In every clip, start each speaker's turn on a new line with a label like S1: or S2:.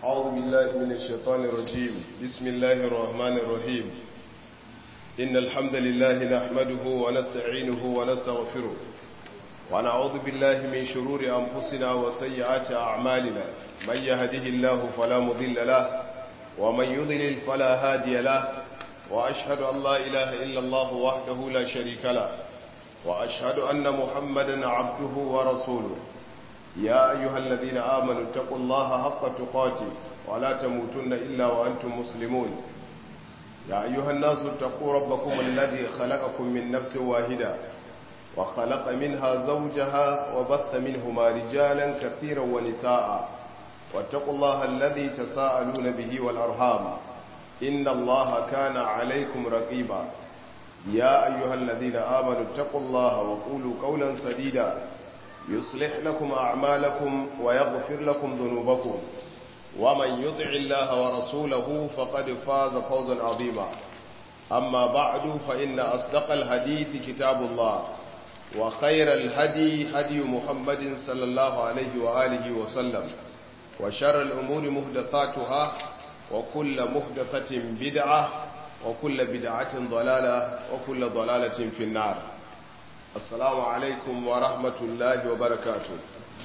S1: أعوذ بالله من الشيطان الرجيم بسم الله الرحمن الرحيم إن الحمد لله نحمده ونستعينه ونستغفره ونعوذ بالله من شرور أنفسنا وسيئات أعمالنا من يهده الله فلا مضل له ومن يضلل فلا هادي له وأشهد أن لا إله إلا الله وحده لا شريك له وأشهد أن محمدا عبده ورسوله يا أيها الذين آمنوا اتقوا الله حق تقاته ولا تموتن إلا وأنتم مسلمون يا أيها الناس اتقوا ربكم الذي خلقكم من نفس واحدة وخلق منها زوجها وبث منهما رجالا كثيرا ونساء واتقوا الله الذي تساءلون به والأرحام إن الله كان عليكم رقيبا يا أيها الذين آمنوا اتقوا الله وقولوا قولا سديدا يصلح لكم أعمالكم ويغفر لكم ذنوبكم ومن يطع الله ورسوله فقد فاز فوزا عظيما أما بعد فإن أصدق الحديث كتاب الله وخير الهدي هدي محمد صلى الله عليه وآله وسلم وشر الأمور مهدثاتها وكل مهدثة بدعة وكل بدعة ضلالة وكل ضلالة في النار السلام عليكم ورحمة الله وبركاته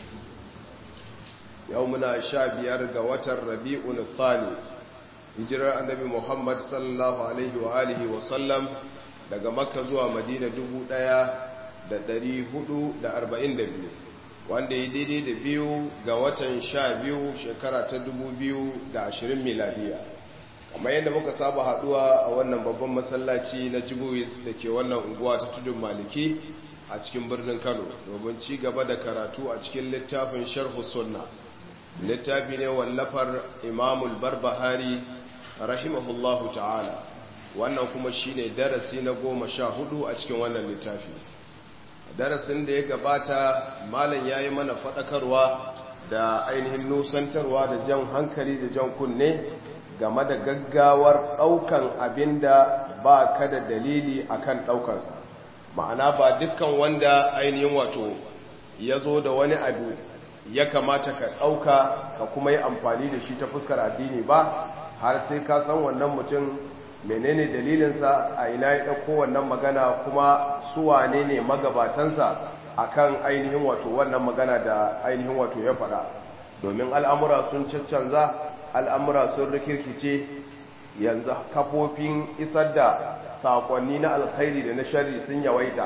S1: يومنا شابير قوة الربيع الثاني hijirar annabi Muhammad sallallahu alaihi wa alihi wa sallam daga Makka zuwa Madina 1442 wanda ya daidai da biyu ga watan sha biyu shekara ta 2020 miladiya kamar yadda muka saba haduwa a wannan babban masallaci na Jibuwis da ke wannan unguwa ta tudun Maliki a cikin birnin Kano domin ci gaba da karatu a cikin littafin Sharh Sunna littafi ne wallafar Imamul Barbahari rahimahullahu ta'ala wannan kuma shine darasi na goma sha hudu a cikin wannan littafi darasin da ya gabata malam yayi mana fadakarwa da ainihin nusantarwa da jan hankali da jan kunne game da gaggawar daukan abinda ba ka da dalili akan daukansa ma'ana ba dukkan wanda ainihin wato ya zo da wani abu ya kamata ka dauka ka kuma yi amfani da shi ta fuskar addini ba har sai ka san wannan mutum menene dalilinsa a ina ya ɗauko wannan magana kuma su wane ne magabatansa akan ainihin wato wannan magana da ainihin wato ya faɗa domin al'amura sun caccanza al'amura sun rikirkice yanzu kafofin isar da saƙonni na alkhairi da na shari sun yawaita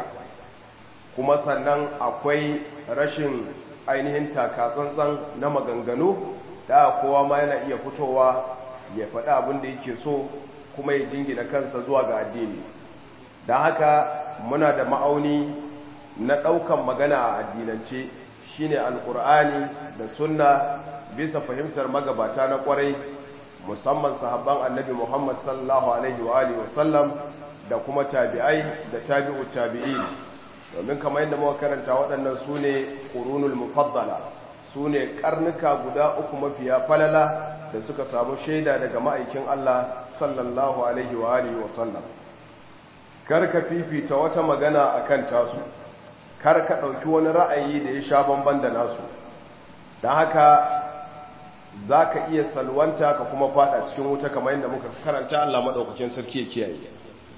S1: kuma sannan akwai rashin ainihin takatsantsan na maganganu da kowa ma yana iya fitowa ya faɗi abin da yake so kuma ya jingina kansa zuwa ga addini don haka muna da ma'auni na ɗaukan magana a addinance shine alkur'ani da sunna bisa fahimtar magabata na ƙwarai musamman sahabban annabi muhammad sallallahu alaihi wa alihi wasallam da kuma tabi'ai da tabi'u tabi'in domin kamar yadda muka karanta waɗannan su ne ƙurunul mufaddala su ne ƙarnuka guda uku mafiya falala da suka samu shaida daga ma'aikin Allah sallallahu alaihi wa alihi wa sallam karka fifita wata magana akan tasu karka ɗauki wani ra'ayi da ya sha bamban da nasu don haka za ka iya salwanta ka kuma fada cikin wuta kamar yadda muka karanta Allah maɗaukakin sarki ya kiyaye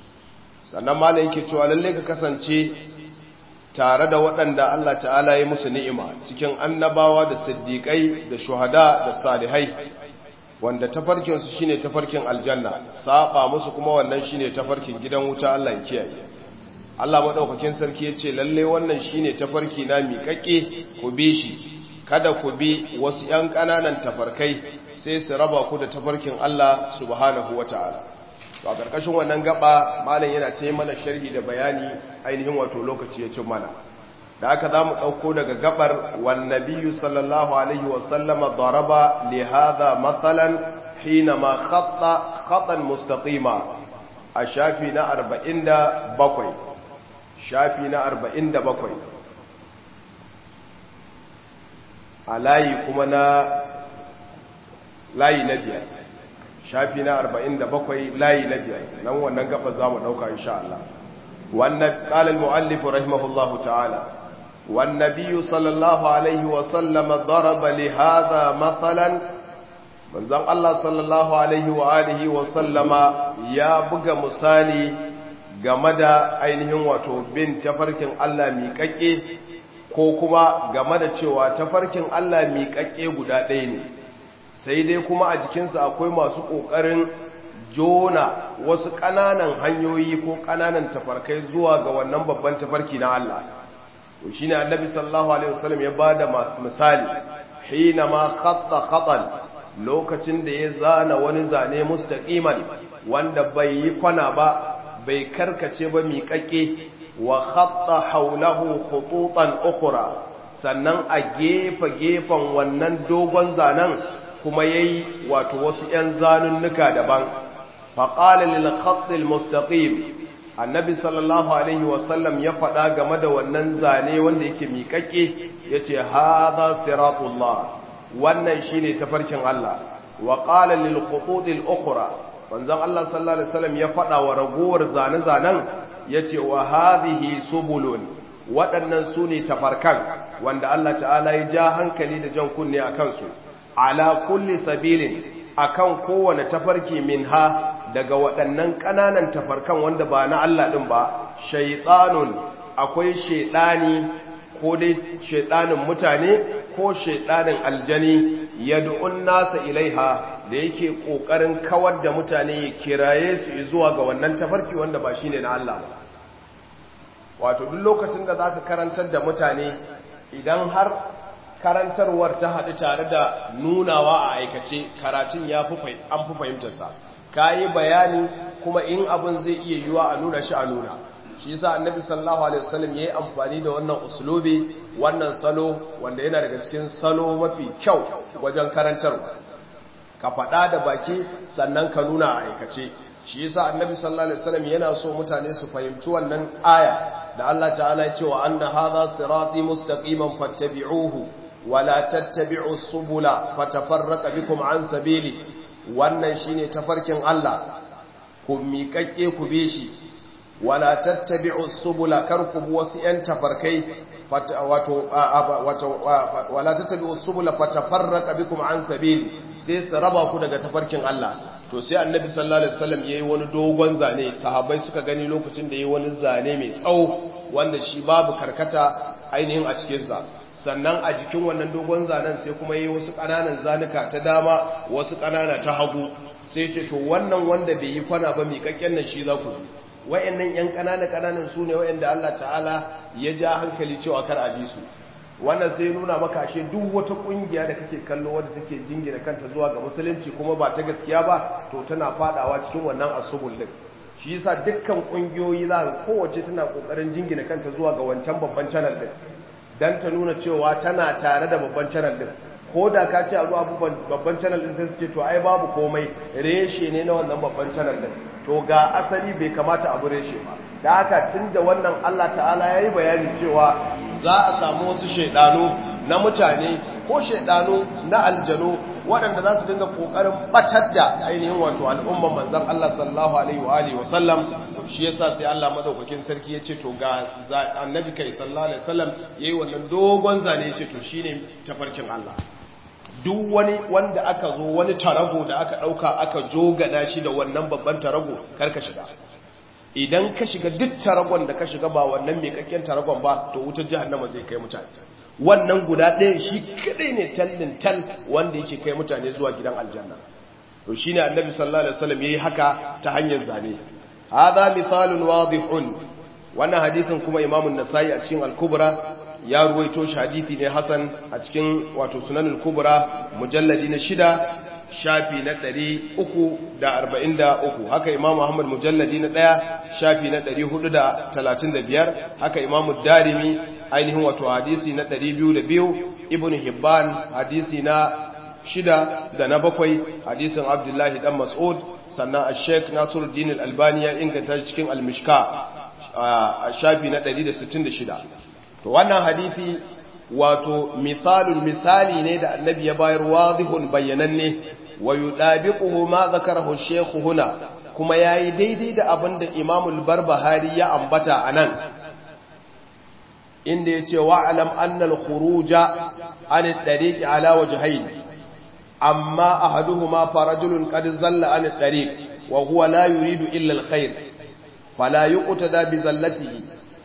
S1: sannan malam yake cewa lalle ka kasance tare da waɗanda Allah ta'ala ya musu ni'ima cikin annabawa da siddiƙai da shuhada da salihai wanda tafarkinsu shine tafarkin aljanna saba musu kuma wannan shine tafarkin gidan wuta Allah ya kiyaye Allah madaukakin sarki yace lalle wannan shine tafarki na miƙaƙe ku bi shi kada ku bi wasu ƴan ƙananan tafarkai sai su raba ku da tafarkin Allah subhanahu wataala to a ƙarƙashin wannan gaba malam yana ta mana sharhi da bayani ainihin wato lokaci ya cin mana da aka za mu ɗauko daga gabar wannabiyu sallallahu alaihi wasallama daraba li hadha matsalan hina ma khatta khatan mustaqima a shafi na 47 shafi na 47 a layi kuma na layi na biyar shafi na 47 layi na biyar nan wannan gaba za mu ɗauka insha Allah wannan ƙalal mu'allifu rahimahullahu ta'ala والنبي صلى الله عليه وسلم ضرب لهذا مثلا manzon Allah sallallahu alaihi wa alihi wa sallama ya buga misali game da ainihin wato bin tafarkin Allah miƙaƙe ko kuma game da cewa tafarkin Allah miƙaƙe guda ɗaya ne sai dai kuma a jikinsa akwai masu ƙoƙarin jona wasu ƙananan hanyoyi ko ƙananan tafarkai zuwa ga wannan babban tafarki na Allah to shine annabi sallallahu alaihi wasallam ya bada masu misali hina ma khatta khatan lokacin da ya zana wani zane mustaqiman wanda bai yi kwana ba bai karkace ba miƙaƙe wa khatta haulahu khututan ukhra sannan a gefe gefen wannan dogon zanen kuma yayi wato wasu 'yan zanunnuka daban faqala lil khatt al mustaqim annabi sallallahu alaihi wasallam ya faɗa game da wannan zane wanda yake miƙaƙe yace hadha siratullah wannan shine tafarkin Allah wa qala lil khutut al ukhra manzon Allah sallallahu alaihi wasallam ya faɗa wa ragowar zane-zanen yace wa hadhihi subulun waɗannan su ne tafarkan wanda Allah ta'ala ya ja hankali da jan kunne a kansu ala kulli sabilin akan kowane tafarki minha daga waɗannan ƙananan tafarkan wanda ba na Allah ɗin ba shaiɗanun akwai shaiɗani ko dai shaiɗanin mutane ko shaiɗanin aljani yad'un nasa ilaiha da yake ƙoƙarin kawar da mutane ya kiraye su zuwa ga wannan tafarki wanda ba shine na Allah ba wato duk lokacin da zaka karantar da mutane idan har karantarwar ta haɗu tare da nunawa a aikace karatun ya fi an fi fahimtarsa ka yi bayani kuma in abin zai iya yiwa a nuna shi a nuna shi yasa annabi sallallahu alaihi wasallam yayi amfani da wannan uslubi wannan salo wanda yana daga cikin salo mafi kyau wajen karantarwa ka faɗa da baki sannan ka nuna a aikace shi yasa annabi sallallahu alaihi wasallam yana so mutane su fahimci wannan aya da Allah ta'ala ya ce wa anna hadha sirati mustaqiman fattabi'uhu wa la tattabi'us subula fatafarraqa bikum an sabili wannan shine tafarkin Allah ku miƙaƙƙe ku be shi wala tattabi'us subula kar ku bi wasu ƴan tafarkai wato wato wala tattabi'us subula fatafarraqa bikum an sabili sai su raba ku daga tafarkin Allah to sai annabi sallallahu alaihi wasallam yayi wani dogon zane sahabbai suka gani lokacin da yayi wani zane mai tsawo wanda shi babu karkata ainihin a cikin sa sannan a jikin wannan dogon zanen sai kuma yayi wasu kananan zanuka ta dama wasu kanana ta hagu sai ce to wannan wanda bai yi kwana ba miƙaƙƙen nan shi za ku bi wayannan yan kanana kananan su ne wayanda Allah ta'ala ya ja hankali cewa kar a bi su wannan sai nuna maka ashe duk wata kungiya da kake kallo wadda take jingina kanta zuwa ga musulunci kuma ba ta gaskiya ba to tana fadawa cikin wannan asubul din shi yasa dukkan kungiyoyi za ka kowace tana kokarin jingina kanta zuwa ga wancan babban channel din dan ta nuna cewa tana tare da babban channel din ko da ka ce a zuwa babban channel din sai ce to ai babu komai reshe ne na wannan babban channel din to ga asali bai kamata abu reshe ba da haka tun da wannan Allah ta'ala ya yi bayani cewa za a samu wasu shaidanu na mutane ko shaidanu na aljanu waɗanda za su dinga ƙoƙarin ɓatar da ainihin wato al'umman manzan Allah sallallahu alaihi wa alihi wasallam shi yasa sai Allah madaukakin sarki ya ce to ga annabi kai sallallahu alaihi wasallam yayi wannan dogon zane ya ce to shine tafarkin Allah duk wani wanda aka zo wani tarago da aka ɗauka aka jogana shi da wannan babban tarago karka shiga idan ka shiga duk taragon da ka shiga ba wannan mai kakken taragon ba to wutar jahannama zai kai mutane wannan guda ɗaya shi kadai ne tallin tal wanda yake kai mutane zuwa gidan aljanna to shine annabi sallallahu alaihi wasallam yayi haka ta hanyar zane hadha mithalun wadihun wannan hadisin kuma imamu an-nasai a cikin al-kubra ya ruwaito shi hadisi ne hasan a cikin wato sunanul kubra mujalladi na shida shafi na ɗari uku da arba'in da uku haka imamu ahmad mujalladi na ɗaya shafi na ɗari hudu da talatin da biyar haka imamu darimi ainihin wato hadisi na ɗari biyu da biyu ibn hibban hadisi na shida da na bakwai hadisin abdullahi dan mas'ud sannan a sheik nasiruddin al-albani ya inganta cikin al-mishka a shafi na ɗari da sittin da shida to wannan hadisi wato misalun misali ne da annabi ya bayar wadihun bayyananne wa yudabiquhu ma zakarahu shaykh huna kuma yayi daidai da abin da Imam al-Barbahari ya ambata anan inda yace wa alam anna al-khuruja an at-tariq ala wajhayn amma ahaduhuma farajulun qad zalla an at-tariq wa huwa la yuridu illa al-khair fala yuqtada bi zallatihi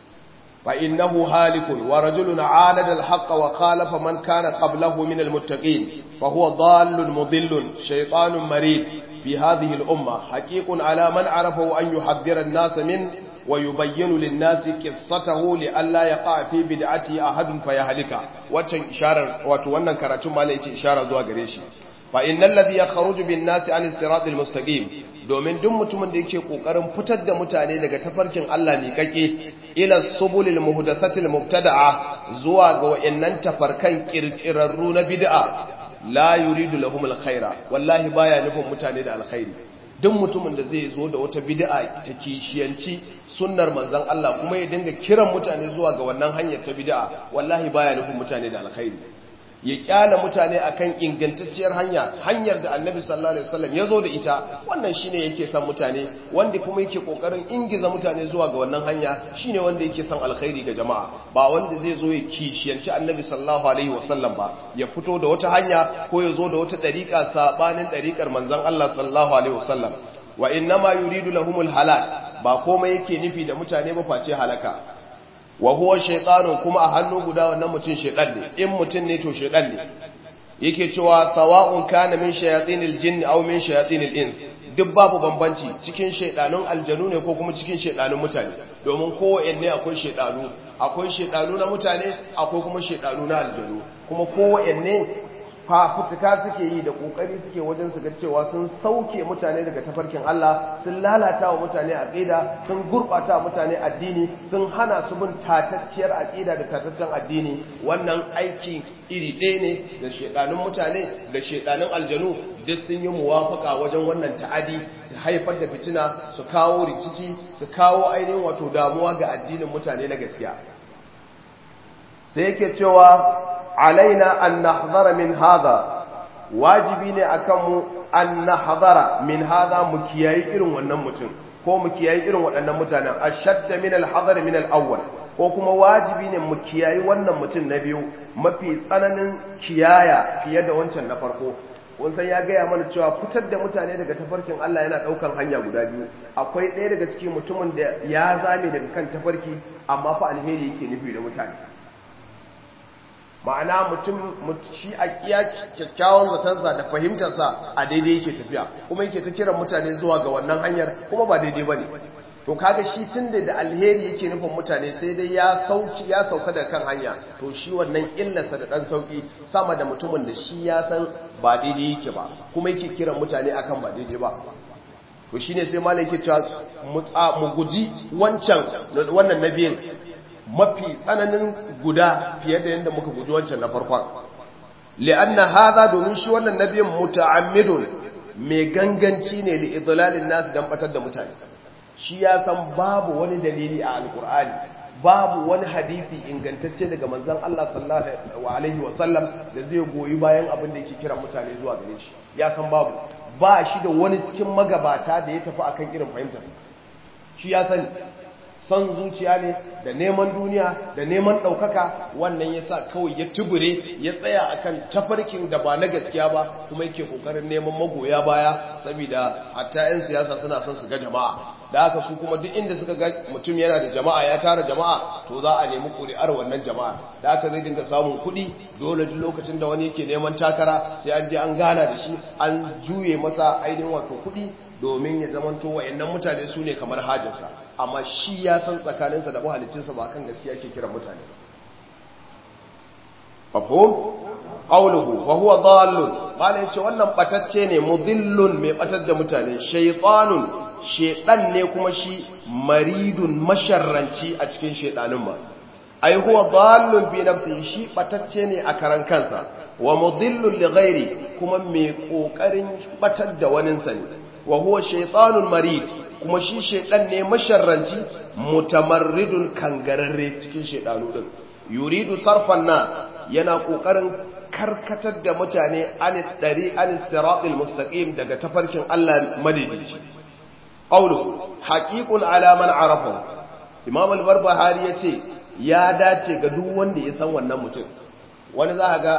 S1: fa innahu halikun wa rajulun 'alada al-haqq wa khalafa man kana qablahu min al-muttaqin fa huwa dallun mudillun shaytanun marid في هذه الأمة حقيق على من عرفه أن يحذر الناس منه ويبين للناس قصته لئلا يقع في بدعته أحد فيهلك واتن إشارة واتوانا كراتم ما ليتي إشارة ذو غريشي فإن الذي يخرج بالناس عن الصراط المستقيم domin duk mutumin da yake kokarin fitar da mutane daga tafarkin Allah mai kake ila subulil muhdathatil mubtada'a zuwa ga wayannan tafarkan kirkirarru na bid'a la yuridu lahum alkhaira wallahi baya nufin mutane da alkhairi duk mutumin da zai zo da wata bid'a ta kishiyanci sunnar manzon Allah kuma ya dinga kiran mutane zuwa ga wannan hanyar ta bid'a wallahi baya nufin mutane da alkhairi ya kyala mutane akan ingantacciyar hanya hanyar da annabi sallallahu alaihi wasallam ya zo da ita wannan shine yake son mutane wanda kuma yake kokarin ingiza mutane zuwa ga wannan hanya shine wanda yake son alkhairi ga jama'a ba wanda zai zo ya kishiyanci annabi sallallahu alaihi wasallam ba ya fito da wata hanya ko ya zo da wata dariƙa sabanin dariƙar manzon Allah sallallahu alaihi wasallam wa innama yuridu lahumul halal ba komai yake nufi da mutane ba face halaka wa huwa shaytanun kuma a hannu guda wannan mutum shaytan ne in mutum ne to shaytan ne yake cewa sawa'un kana min shayatinil jinn aw min shayatinil ins duk babu bambanci cikin shaydanun aljanu ne ko kuma cikin shaydanun mutane domin kowanne akwai shaydanu akwai shaydanu na mutane akwai kuma shaydanu na aljanu kuma kowanne fafutuka suke yi da kokari suke wajen su ga cewa sun sauke mutane daga tafarkin Allah sun lalata wa mutane aqida sun gurbata wa mutane addini sun hana su bin tatacciyar aqida da tataccen addini wannan aiki iri ɗaya ne da shedanun mutane da shedanun aljanu duk sun yi muwafaka wajen wannan ta'adi su haifar da fitina su kawo rikici su kawo ainihin wato damuwa ga addinin mutane na gaskiya sai yake cewa alaina an nahdara min hadha wajibi ne akan mu an nahdara min hadha mu kiyayi irin wannan mutum ko mu kiyayi irin waɗannan mutanen ashadda min al-hadar min al-awwal ko kuma wajibi ne mu kiyayi wannan mutum na biyu mafi tsananin kiyaya fiye da wancan na farko kun san ya gaya mana cewa fitar da mutane daga tafarkin Allah yana daukan hanya guda biyu akwai ɗaya daga cikin mutumin da ya zame daga kan tafarki amma fa alheri yake nufi da mutane ma'ana mutum shi a kiya kyakkyawan zatansa da fahimtarsa a daidai yake tafiya kuma yake ta kiran mutane zuwa ga wannan hanyar kuma ba daidai bane to kaga shi tunda da alheri yake nufin mutane sai dai ya sauki ya sauka da kan hanya to shi wannan illarsa da dan sauki sama da mutumin da shi ya san ba daidai yake ba kuma yake kiran mutane akan ba daidai ba to shine sai malai yake cewa mu guji wancan wannan nabiyin mafi tsananin guda fiye da yadda muka guji wancan na farkon li'anna hadha domin shi wannan nabiyin muta'ammidun mai ganganci ne li idlalin nas dan batar da mutane shi ya san babu wani dalili a alkur'ani babu wani hadisi ingantacce daga manzon Allah sallallahu alaihi wasallam da zai goyi bayan abin da yake kira mutane zuwa gare shi ya san babu ba shi da wani cikin magabata da ya tafi akan irin fahimtarsa shi ya sani son zuciya ne da neman duniya da neman ɗaukaka wannan ya sa kawai ya tubure ya tsaya akan tafarkin da ba na gaskiya ba kuma yake ƙoƙarin neman magoya baya saboda hatta 'yan siyasa suna son su ga jama'a da haka su kuma duk inda suka ga mutum yana da jama'a ya tara jama'a to za a nemi ƙuri'ar wannan jama'a da haka zai dinga samun kuɗi dole duk lokacin da wani yake neman takara sai an je an gana da shi an juye masa ainihin wato kuɗi domin ya zamanto wayannan mutane su ne kamar hajjarsa amma shi ya san tsakaninsa da mahalicinsa ba kan gaskiya ke kiran mutane mafhum qawluhu wa huwa dallun bala yace wannan batacce ne mudillun mai batar da mutane shaytanun shedan ne kuma shi maridun masharranci a cikin shedanin ma ai huwa dallun bi nafsihi shi batacce ne a karan kansa wa mudillun li ghairi kuma mai kokarin batar da waninsa ne wa huwa shaytanun marid kuma shi shaydan ne masharranci mutamarridun kangararre cikin shaydanu din yuridu sarfan nas yana kokarin karkatar da mutane an dari an siratil mustaqim daga tafarkin Allah madidici qawluhu haqiqun ala man arafa imam al-barbahari yace ya dace ga duk wanda ya san wannan mutum wani za ga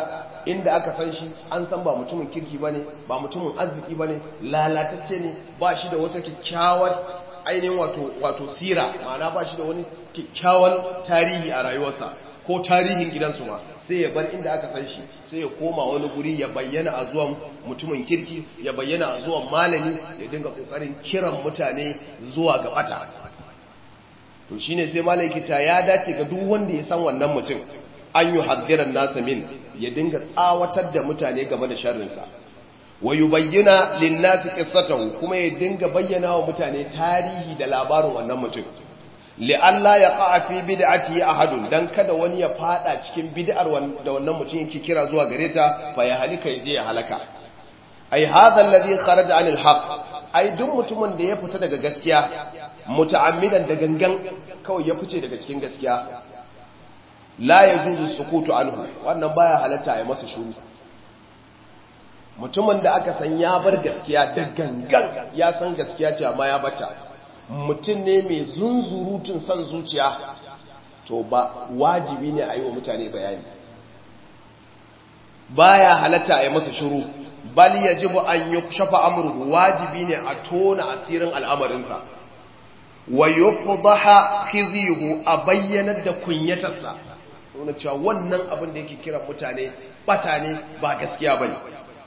S1: inda aka san shi an san ba mutumin kirki bane ba mutumin arziki bane lalatacce ne ba shi da wata kyakkyawar ainihin wato wato sira ma'ana ba shi da wani kyakkyawan tarihi a rayuwarsa ko tarihin gidansu ma sai ya bar inda aka san shi sai ya koma wani guri ya bayyana a zuwan mutumin kirki ya bayyana a zuwan malami ya dinga kokarin kiran mutane zuwa ga bata to shine sai malaki ta ya dace ga duk wanda ya san wannan mutum an yi haddiran nasa min ya dinga tsawatar da mutane game da sharrinsa wa yubayyana lin-nasi qissatahu kuma ya dinga bayyana wa mutane tarihi da labarin wannan mutum li'alla ya qa'a fi bid'ati ahadun dan kada wani ya fada cikin bid'ar da wannan mutum yake kira zuwa gare ta fa ya halika yaje ya halaka ai hadha alladhi kharaja 'anil haqq ai duk mutumin da ya fita daga gaskiya muta'ammidan da gangan kawai ya fice daga cikin gaskiya la yajuzu sukutu anhu wannan baya halatta ya masa shuru mutumin da aka san ya bar gaskiya da gangan ya san gaskiya ce amma ya bata mutum ne mai zunzurutun son zuciya to ba wajibi ne a yi wa mutane bayani baya halatta a yi masa shiru bal yajibu an yukshafa amruhu wajibi ne a tona asirin al'amarinsa wa yufdaha khizyuhu a bayyanar da kunyatarsa wani cewa wannan abin da yake kiran mutane bata ne ba gaskiya bane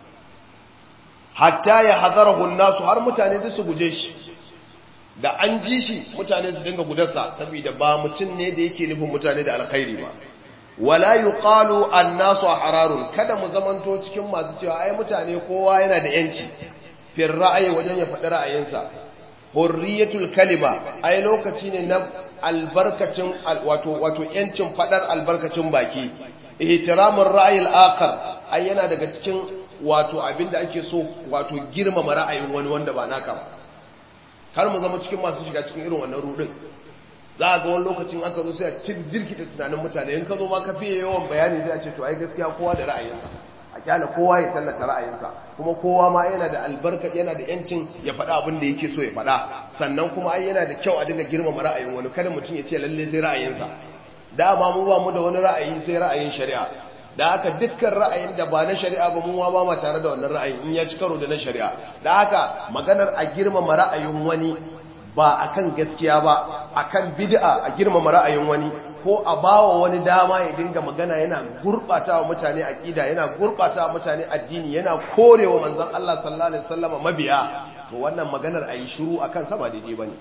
S1: hatta ya hadarahu nasu har mutane da su guje shi da an ji shi mutane su dinga gudarsa saboda ba mutum ne da yake nufin mutane da alkhairi ba wala yuqalu annasu hararun kada mu zamanto cikin masu cewa ai mutane kowa yana da yanci fir ra'ayi wajen ya faɗi ra'ayinsa hurriyatul kalima ai lokaci ne na albarkacin wato wato yancin faɗar albarkacin baki ihtiramur ra'ayil akhar ai yana daga cikin wato abinda ake so wato girmama ra'ayin wani wanda ba naka ba kar mu zama cikin masu shiga cikin irin wannan rudin za a ga wani lokacin aka zo sai a cin jirkita tunanin mutane in ka zo ma ka fiye yawan bayani sai a ce to ai gaskiya kowa da ra'ayinsa a kyala kowa ya tallata ra'ayinsa kuma kowa ma yana da albarka yana da yancin ya faɗa abin da yake so ya faɗa sannan kuma ai yana da kyau a dinga girmama ra'ayin wani kada mutum ya ce lalle sai ra'ayinsa dama mu ba mu da wani ra'ayi sai ra'ayin shari'a da haka dukkan ra'ayin da ba na shari'a ba mu ba ma tare da wannan ra'ayin in ya ci karo da na shari'a da haka maganar a girmama ra'ayin wani ba akan gaskiya ba akan bid'a a girmama ra'ayin wani ko a bawa wani dama ya dinga magana yana gurbatawa mutane aqida yana gurbatawa mutane addini yana korewa manzon Allah sallallahu alaihi wasallam mabiya to wannan maganar ayi shiru akan sa ba daidai bane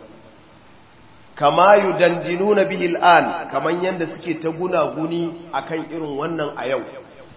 S1: kama yudandinuna bihi al'an kaman yanda suke ta gunaguni akan irin wannan a yau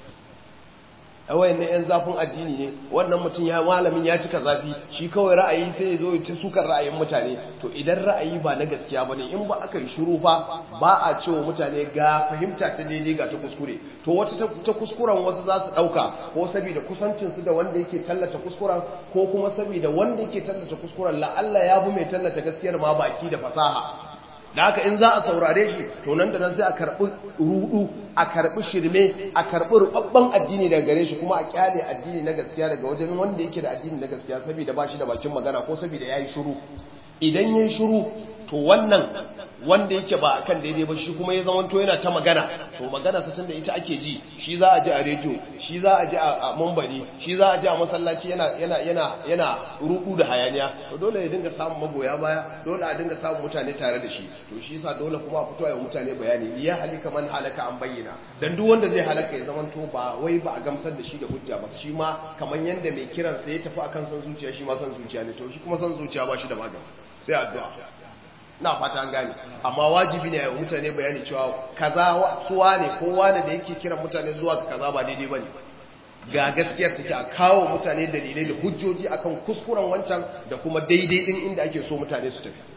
S1: awai na yan zafin addini ne wannan mutum ya malamin ya cika zafi shi kawai ra'ayi sai ya zo ya ta sukar ra'ayin mutane to idan ra'ayi ba na gaskiya bane in ba aka yi shiru fa ba a cewa mutane ga fahimta ta daidai ga ta kuskure to wata ta kuskuren wasu za su dauka ko saboda kusancin su da wanda yake tallata kuskuren ko kuma saboda wanda yake tallata kuskuren la Allah ya bu mai tallata gaskiyar ma baki da fasaha da haka in za a saurare shi to nan da nan sai a karɓi rudu a karɓi shirme a karɓi rubabban addini daga gare shi kuma a kyale addini na gaskiya daga wajen wanda yake da addini na gaskiya saboda ba shi da bakin magana ko saboda ya yi shiru idan ya yi shiru to wannan wanda yake ba akan daidai ba shi kuma ya zama to yana ta magana to magana sa da ita ake ji shi za a ji a rediyo shi za a ji a mambari shi za a ji a masallaci yana yana yana yana rudu da hayaniya to dole ya dinga samun magoya baya dole a dinga samun mutane tare da shi to shi yasa dole kuma a fito ya mutane bayani ya halika man halaka an bayyana dan duk wanda zai halaka ya zama to ba wai ba a gamsar da shi da hujja ba shi ma kamar yanda mai kiran sa ya tafi akan san zuciya shi ma san zuciya ne to shi kuma san zuciya ba shi da magani sai addu'a na fata an gane amma wajibi ne a mutane bayani cewa kaza suwa ne kowa ne da yake kiran mutane zuwa ga kaza ba daidai bane ga gaskiyar take a kawo mutane dalilai da hujjoji akan kuskuren wancan da kuma daidai din inda ake so mutane su tafi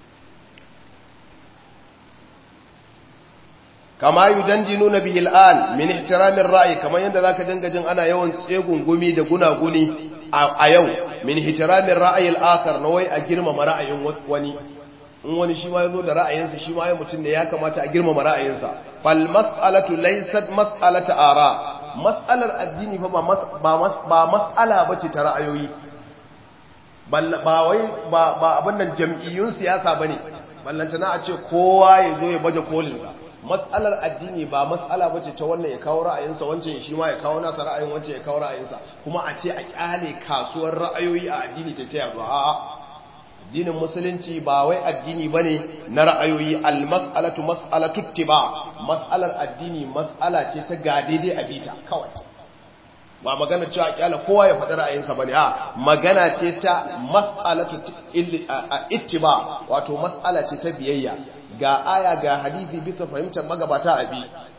S1: kama yudandinuna bihi al'an min ihtiramin ra'yi kamar yadda zaka dinga jin ana yawan tsegungumi da gunaguni a yau min ihtiramin ra'yi al-akhar na wai a girmama ra'ayin wani in wani shi ma ya zo da ra'ayinsa shi ma ya mutum ne ya kamata a girmama ra'ayinsa fal mas'alatu laysat mas'alata ara mas'alar addini fa ba mas'ala bace ta ra'ayoyi ba wai ba abin nan jam'iyyun siyasa bane ballanta na a ce kowa ya zo ya baje kolinsa matsalar addini ba matsala bace ta wannan ya kawo ra'ayinsa wancan shi ma ya kawo nasa ra'ayin wancan ya kawo ra'ayinsa kuma a ce a kyale kasuwar ra'ayoyi a addini ta ta yaduwa a'a addinin musulunci ba wai addini bane na ra'ayoyi al-mas'alatu mas'alatu ittiba mas'alar addini mas'ala ce ta ga daidai a bita kawai ba magana cewa kyala kowa ya faɗi ra'ayinsa bane a magana ce ta mas'alatu ittiba wato mas'ala ce ta biyayya ga aya ga hadisi bisa fahimtar magabata abi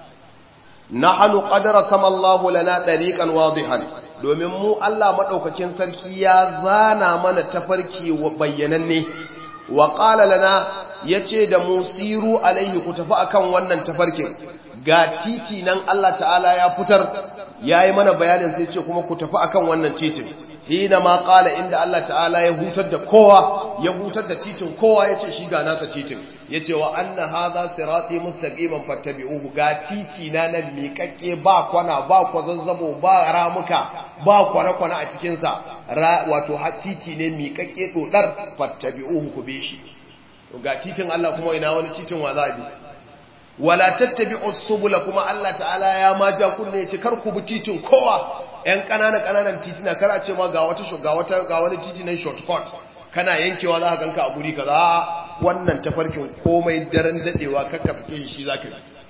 S1: nahnu qadara samallahu lana tariqan wadihan domin mu Allah madaukakin sarki ya zana mana tafarki bayyananne wa qala lana yace da mu siru alaihi ku tafi akan wannan tafarkin ga titi nan Allah ta'ala ya fitar yayi mana bayanin sai ce kuma ku tafi akan wannan titin hina ma qala inda Allah ta'ala ya hutar da kowa ya hutar da titin kowa yace shi ga nasa titin yace wa anna hadha sirati mustaqiman fattabi'uhu ga titi na nan miƙaƙƙe ba kwana ba kwazazzabo ba ramuka ba kwana-kwana a cikin sa wato titi ne miƙaƙƙe dodar fattabi'uhu ku bi shi ga titin Allah kuma ina wani titin wa za bi wala tattabi'u subula kuma Allah ta'ala ya ma ja kunne yace kar ku bi titin kowa yan kanana kananan titina kar a ce ma ga wata ga wata ga wani titi nan shortcut kana yankewa za ka ganka a guri kaza wannan tafarkin komai daren dadewa kakka sake shi zaka yi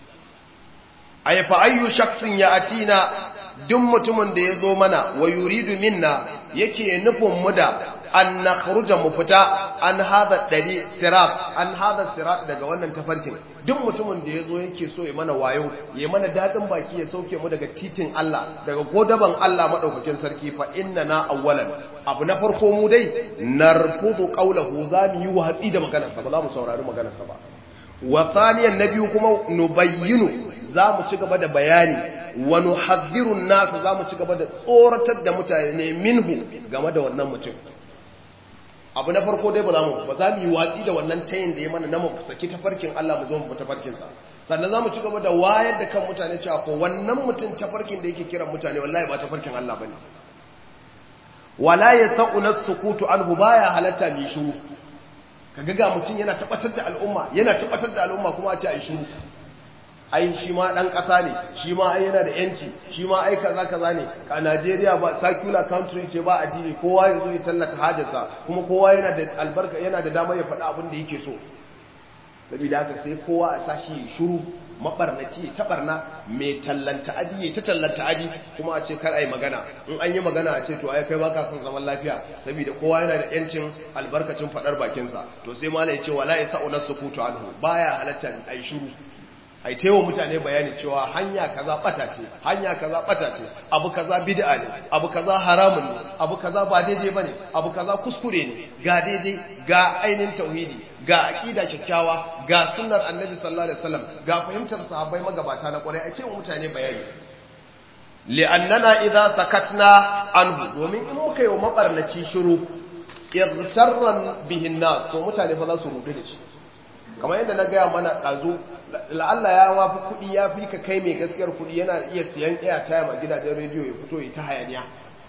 S1: ay fa ayyu shakhsin ya'tina duk mutumin da yazo mana wa yuridu minna yake nufin mu da an nakhruja mu fita an hada dari sirat an hada sirat daga wannan tafarkin duk mutumin da yazo yake so ya mana wayo ya mana dadin baki ya sauke mu daga titin Allah daga godaban Allah madaukakin sarki fa inna na awwalan abu na farko mu dai narfudu qawluhu zamu yi watsi da maganarsa ba za mu saurari maganarsa ba wa thaniyan nabiyu kuma nubayyinu za mu ci gaba da bayani wa nuhadhdhirun nas za mu ci gaba da tsoratar da mutane minhu game da wannan mutum abu na farko dai ba za mu ba za mu yi watsi da wannan tayin da ya mana na mu saki tafarkin Allah mu zo mu tafarkin sa sannan za mu ci gaba da wayar da kan mutane cewa ko wannan mutum tafarkin da yake kiran mutane wallahi ba tafarkin Allah bane wala yasau nasukutu anhu baya halatta mi shiru kaga ga mutum yana tabbatar da al'umma yana tabbatar da al'umma kuma a ce ai shiru ai shi ma dan kasa ne shi ma ai yana da yanci shi ma ai kaza kaza ne a Najeriya ba secular country ce ba addini kowa ya zo ya tallata hajarsa kuma kowa yana da albarka yana da dama ya faɗa abin da yake so saboda haka sai kowa a sashi shiru mabarnaci ta barna mai tallanta aji ta tallanta aji kuma a ce kar ai magana in an yi magana a ce to ai kai baka son zaman lafiya saboda kowa yana da yancin albarkacin fadar bakinsa to sai malai ya ce wala yasau nasukutu anhu baya halatta ai shiru ai taiwa mutane bayani cewa hanya kaza bata ce hanya kaza bata ce abu kaza bid'a ne abu kaza haramun ne abu kaza ba daidai bane abu kaza kuskure ne ga daidai ga ainin tauhidi ga aqida kyakkyawa ga sunnar annabi sallallahu alaihi wasallam ga fahimtar sahabbai magabata na kwarai a ce mutane bayani li'annana idza sakatna anhu domin in muka yi wa mabarnaci shiru yaghtarran bihin nas to mutane fa za su rudu da shi kamar yadda na gaya mana ɗazu la'alla ya wafi kuɗi ya fi ka kai mai gaskiyar kuɗi yana iya siyan airtime a gidajen rediyo ya fito ya ta hayaniya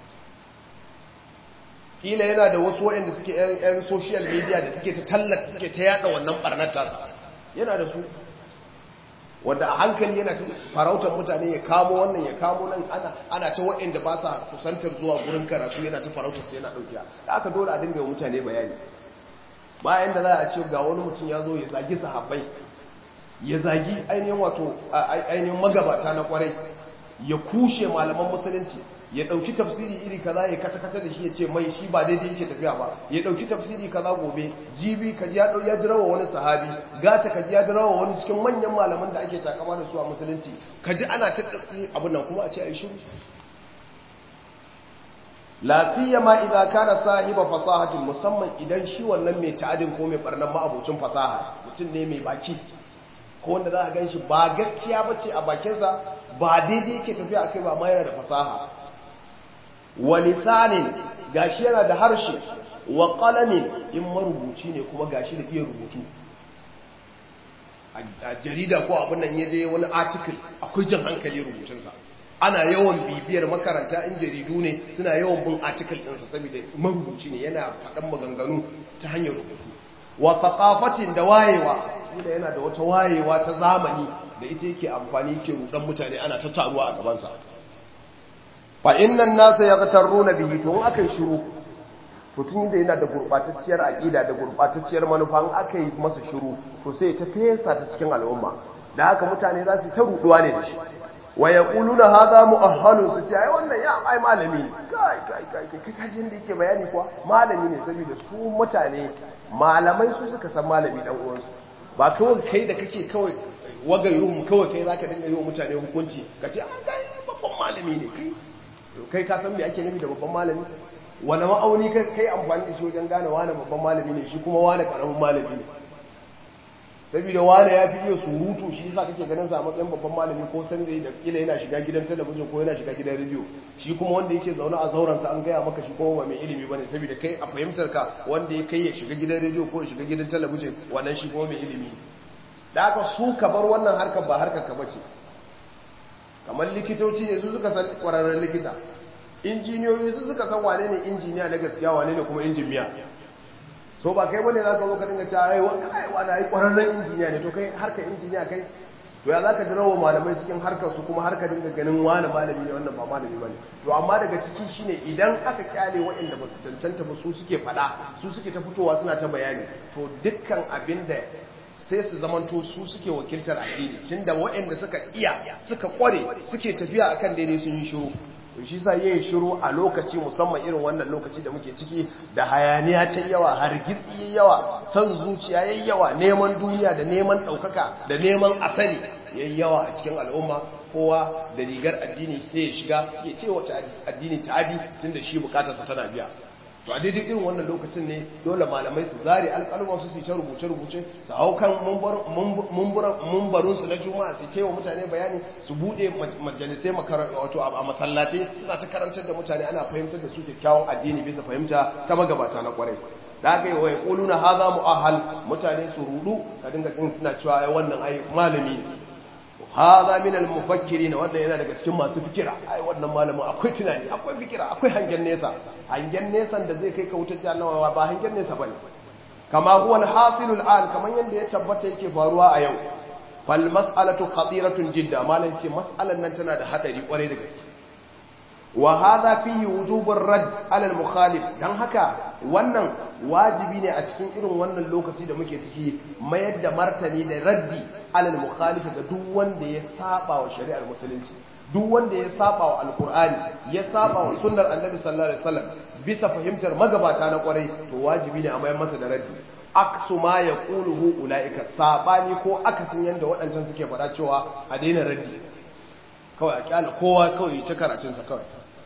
S1: kila yana da wasu waɗanda suke yan social media da suke ta tallata suke ta yada wannan barnar tasa yana da su wanda a hankali yana ta farautar mutane ya kamo wannan ya kamo nan ana ana ta waɗanda ba sa kusantar zuwa gurin karatu yana ta farautar su yana ɗaukiya da aka dole a dinga mutane bayani bayan da za a ce ga wani mutum ya zo ya zagi sahabbai ya zagi ainihin wato ainihin magabata na kwarai ya kushe malaman musulunci ya dauki tafsiri iri kaza ya kata kata da shi ya ce mai shi ba daidai yake tafiya ba ya dauki tafsiri kaza gobe jibi kaji ya dau ya dirawa wani sahabi gata kaji ya dirawa wani cikin manyan malaman da ake takama da su a musulunci kaji ana ta abun nan kuma a ce ai shiru la siyama idza kana sahiba fasahatin musamman idan shi wannan mai ta'adin ko mai barnan ma'abucin fasaha mutum ne mai baki ko wanda za a ganshi ba gaskiya bace a bakinsa ba daidai yake tafiya akai ba ma yana da fasaha wa lisanin gashi yana da harshe wa qalamin in marubuci ne kuma gashi da iya rubutu a jarida ko abin nan yaje wani article akwai jin hankali rubutunsa ana yawan bibiyar makaranta in jaridu ne suna yawan bin article ɗinsa saboda marubuci ne yana faɗan maganganu ta hanyar rubutu wa thaqafatin da wayewa kila yana da wata wayewa ta zamani da ita yake amfani yake rudan mutane ana ta taruwa a gaban sa fa innan nasa yaghtaruna bihi to in aka shiru to tun da yana da gurbatacciyar aqida da gurbatacciyar manufa in aka yi masa shiru to sai ta fesa ta cikin al'umma da haka mutane za su ta ruduwa ne da shi wa yaquluna hadha mu'ahhalun su ce ai wannan ya ai malami ne kai kai kai kai kajin da yake bayani kuwa malami ne saboda su mutane malamai su suka san malami dan uwansu ba kawai kai da kake kawai wagayun kawai kai zaka dinga yi wa mutane hukunci ka ce an kai babban malami ne kai kai ka san me ake nufi da babban malami wani ma'auni kai amfani da shi wajen gane wane babban malami ne shi kuma wane karamin malami ne saboda wane ya fi iya surutu shi yasa kake ganin sa matsayin babban malami ko san da da kila yana shiga gidan talabijin ko yana shiga gidan rediyo shi kuma wanda yake zaune a zauren sa an gaya maka shi kuma ba mai ilimi bane saboda kai a fahimtar ka wanda ya kai ya shiga gidan rediyo ko ya shiga gidan talabijin wannan shi kuma mai ilimi da haka su ka bar wannan harkar ba harkar ka bace kamar likitoci ne su suka san kwararren likita injiniyoyi su suka san wane ne injiniya na gaskiya wane ne kuma injiniya so ba kai bane zaka zo ka dinga ta ai wani kai wani ai kwararren injiniya ne to kai harkar injiniya kai to ya zaka jira wa malamai cikin harkar su kuma harka dinga ganin wani malami ne wannan ba malami bane to amma daga ciki shine idan aka kyale waɗanda ba su cancanta ba su suke faɗa su suke ta fitowa suna ta bayani to dukkan abin da sai su zamanto su suke wakiltar addini tunda waɗanda suka iya suka kware suke tafiya akan daidai sun yi shiru shi sa yin shiru a lokaci musamman irin wannan lokaci da muke ciki da hayaniya ta yawa hargitsi yawa san zuciya yayi yawa neman duniya da neman ɗaukaka da neman asali yayi yawa a cikin al'umma kowa da rigar addini sai ya shiga ya ce wace addini ta adi tunda shi bukatarsa tana biya to a daidai irin wannan lokacin ne dole malamai su zare alƙalman su su ta rubuce-rubuce su hau kan mumbarunsu na juma'a su ce wa mutane bayani su buɗe majalisai wato a masallatai suna ta karantar da mutane ana fahimtar da su kyakkyawan addini bisa fahimta ta magabata na kwarai da aka yi wa ya ƙulu na haza mu'ahal mutane su rudu ka dinga jin suna cewa ai wannan ai malami ne haza min al-mufakkirin wannan yana daga cikin masu fikira ai wannan malamin akwai tunani akwai fikira akwai hangen nesa hangen nesan da zai kai ka wutar jahannama ba hangen nesa bane kama huwa al-hasil al-an kaman yanda ya tabbata yake faruwa a yau fal mas'alatu khatiratun jidda malan ce mas'alan nan tana da hadari kwarai da gaske wa hadha fihi wujubur radd ala al-mukhalif dan haka wannan wajibi ne a cikin irin wannan lokaci da muke ciki mayar da martani da raddi ala al-mukhalif ga duk wanda ya saba wa shari'ar musulunci duk wanda ya saba wa alqur'ani ya saba wa sunnar annabi sallallahu alaihi wasallam bisa fahimtar magabata na kwarai to wajibi ne a mayar masa da raddi aksu ma yaquluhu ulaika sabani ko akasin yanda waɗancan suke faɗa cewa a daina raddi kawai a kyala kowa kawai ta karatunsa kawai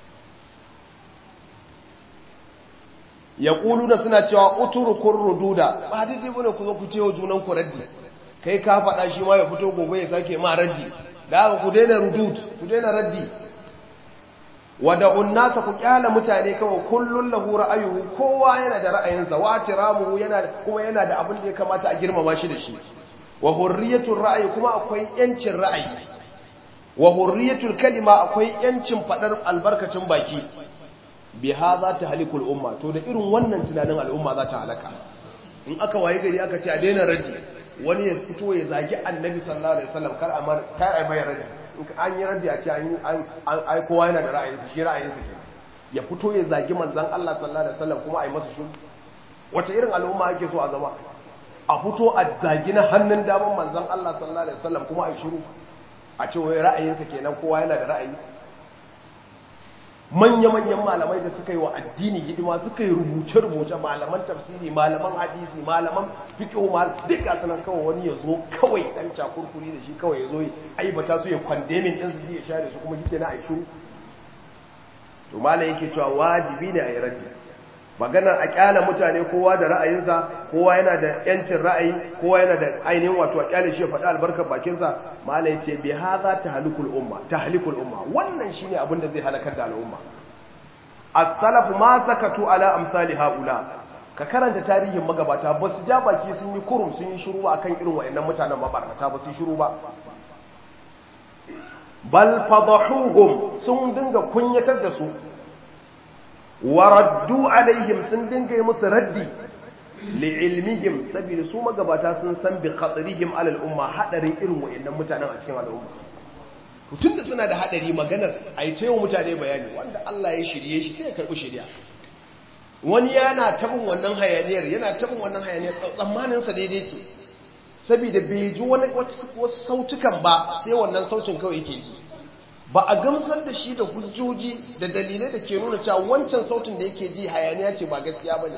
S1: ya da suna cewa uturukun rududa ba daidai bane ku zo ku cewa junan ku raddi kai ka faɗa shi ma ya fito gobe ya sake ma raddi da haka ku daina rudud ku daina raddi wada unnasa ku kyala mutane kawai kullun lahu ra'ayuhu kowa yana da ra'ayinsa wa tiramuhu yana kuma yana da abin da ya kamata a girmama shi da shi wa hurriyatul ra'ayi kuma akwai yancin ra'ayi wa hurriyatul kalima akwai yancin fadar albarkacin baki bi hadha tahlikul umma to da irin wannan tunanin al'umma za ta halaka in aka waye gari aka ce a daina raddi wani ya fito ya zagi annabi sallallahu alaihi wasallam kar a kar a mai raddi in an yi raddi a ce an an ai kowa yana da ra'ayinsa shi ra'ayinsa ke ya fito ya zagi manzon Allah sallallahu alaihi wasallam kuma a yi masa shiru wata irin al'umma ake so a zama a fito a zagi na hannun daman manzon Allah sallallahu alaihi wasallam kuma a yi shiru a ce wai ra'ayinsa kenan kowa yana da ra'ayi manya-manyan malamai da suka yi wa addini hidima suka yi rubuce-rubuce malaman tafsiri malaman hadisi malaman fiqh mal duk ga sanan kawai wani ya zo kawai dan cakurkuri da shi kawai ya zo aibata su ya kwandemin din su ya share su kuma shi na a shiru to malam yake cewa wajibi ne a yi raddi maganar a kyala mutane kowa da ra'ayinsa kowa yana da yancin ra'ayi kowa yana da ainihin wato a kyale shi ya faɗi albarkar bakinsa malai ce bi haza tahlikul umma tahlikul umma wannan shine abin da zai halakar da al'umma as-salaf ma sakatu ala amsali haula ka karanta tarihin magabata ba su ja baki sun yi kurum sun yi shiru akan irin wayannan mutanen mabarkata ba su yi shiru ba bal fadahuhum sun dinga kunyatar da su waraddu alaihim sun dinga yi musu raddi li'ilmihim saboda su magabata sun san bi khatarihim alal umma hadarin irin wayannan mutanen a cikin al'umma to tunda suna da hadari maganar ai tayo mutane bayani wanda Allah ya shirye shi sai ya karbi shiriya wani yana tabin wannan hayaniyar yana tabin wannan hayaniyar tsammanin sa daidai ce saboda bai ji wani wasu sautukan ba sai wannan sautin kawai yake ji ba a gamsar da shi da hujjoji da dalilai da ke nuna cewa wancan sautin da yake ji hayaniya ce ba gaskiya bane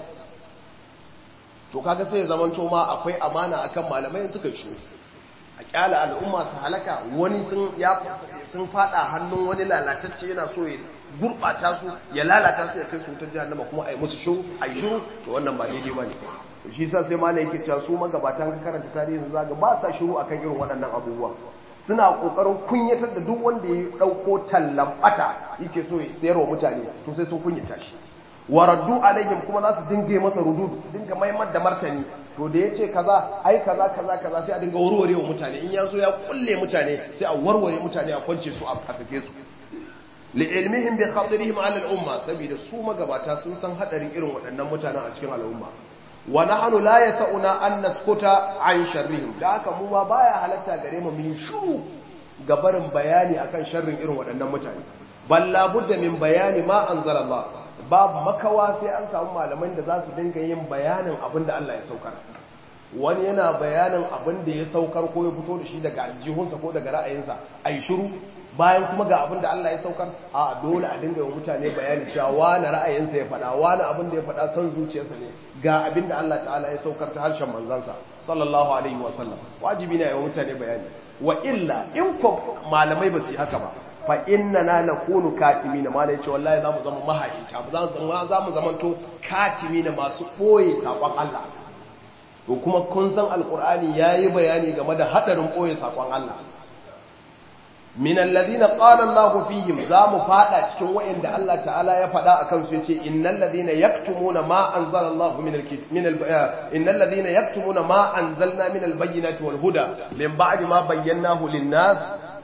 S1: to kaga sai ya zaman ma akwai amana akan malamai suka shi a kyala al'umma su halaka wani sun ya sun fada hannun wani lalatacce yana so ya gurbata su ya lalata su ya kai su wutar jahannama kuma ai musu shiru ai shiru to wannan ba daidai bane to shi yasa sai malai yake cewa su magabatan ka karanta tarihin zaga ba sa shiru akan irin waɗannan abubuwa suna kokarin kunyatar da duk wanda ya dauko tallan bata yake so ya sayarwa mutane to sai sun kunyata shi waraddu alaihim kuma za su dinga masa rudud su dinga maimar da martani to da yace kaza ai kaza kaza kaza sai a dinga warware wa mutane in yazo ya kulle mutane sai a warware mutane a kwance su a sake su li ilmihim bi khatirihim ala al umma saboda su magabata sun san hadarin irin waɗannan mutanen a cikin al'umma wa nahnu la yasuna an naskuta an sharrihim da haka mu ma baya halatta gare mu min shuru ga barin bayani akan sharrin irin waɗannan mutane bal la budda min bayani ma anzala Allah babu makawa sai an samu malaman da za su dinga yin bayanin abin da Allah ya saukar wani yana bayanin abin da ya saukar ko ya fito da shi daga aljihunsa ko daga ra'ayinsa a yi shiru bayan kuma ga abin da Allah ya saukar a dole a dinga yi mutane bayani cewa wani ra'ayinsa ya faɗa wani abin da ya faɗa son zuciyarsa ne ga abin da Allah ta'ala ya saukar ta harshen manzansa sallallahu alaihi wa sallam wajibi ne ya yi mutane bayani wa illa in ko malamai ba su yi haka ba fa inna na na kunu katimi na malai ce wallahi za mu zama mahaita za mu zamanto katimi na masu ɓoye saƙon Allah to kuma kun san alƙur'ani ya yi bayani game da haɗarin ɓoye saƙon Allah min alladhina qala Allahu fihim za mu fada cikin wa'inda Allah ta'ala ya faɗa akan su yace innal ladhina yaktumuna ma anzala Allahu min min innal ladhina yaktumuna ma anzalna min al-bayyinati wal huda min ba'di ma bayyanahu lin-nas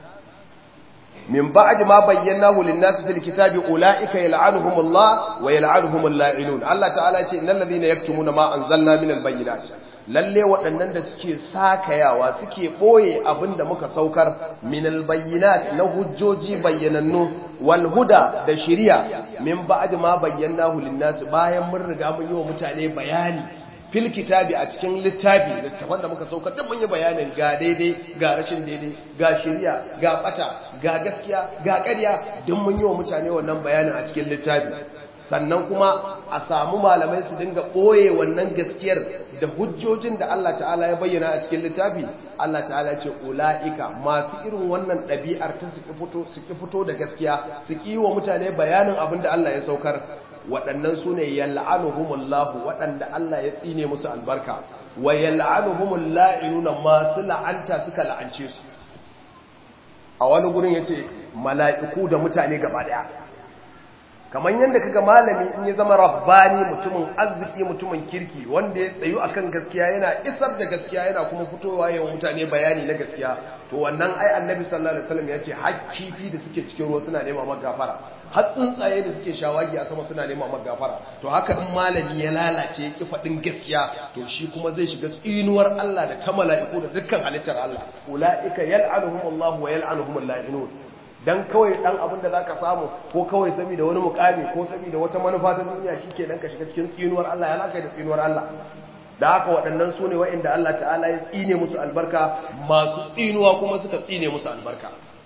S1: من بعد ما بيناه للناس في الكتاب أولئك يلعنهم الله ويلعنهم اللاعنون الله تعالى يقول إن الذين يكتمون ما أنزلنا من البينات lalle waɗannan da suke sakayawa suke ɓoye abin da muka saukar min albayyinat na hujjoji bayyanannu wal huda da shiriya min ba'd ma bayyanahu lin-nas bayan mun riga mun yi wa mutane bayani fil kitabi a cikin littafi littafin da muka saukar da mun yi bayanin ga daidai ga rashin daidai ga shiriya ga bata ga gaskiya ga ƙarya duk mun yi wa mutane wannan bayanin a cikin littafi sannan kuma a samu malamai su dinga ɓoye wannan gaskiyar da hujjojin da Allah ta'ala ya bayyana a cikin littafi Allah ta'ala ce ula'ika masu irin wannan ɗabi'ar ta su ki fito da gaskiya su ki wa mutane bayanin abin da Allah ya saukar waɗannan su ne yal'anuhumullahu waɗanda Allah ya tsine musu albarka wa yal'anuhumul la'inuna masu la'anta suka la'ance su a wani gurin yace mala'iku da mutane gaba daya kamar yadda kaga malami in ya zama rabbani mutumin arziki mutumin kirki wanda ya tsayu akan gaskiya yana isar da gaskiya yana kuma fitowa yawan mutane bayani na gaskiya to wannan ai annabi sallallahu alaihi wasallam ya ce hakkifi da suke cikin ruwa suna nema magafara har tsuntsaye da suke shawagi a sama suna nema magafara to haka in malami ya lalace ya ki faɗin gaskiya to shi kuma zai shiga tsinuwar Allah da ta mala'iku da dukkan halittar Allah ulaika yal'anuhumullahu wa yal'anuhumul la'inun dan kawai dan abin da zaka samu ko kawai saboda wani mukami ko saboda wata manufa ta duniya shike dan ka shiga cikin tsinuwar Allah ya laka da tsinuwar Allah da haka waɗannan su ne waɗanda Allah ta'ala ya tsine musu albarka masu tsinuwa kuma suka tsine musu albarka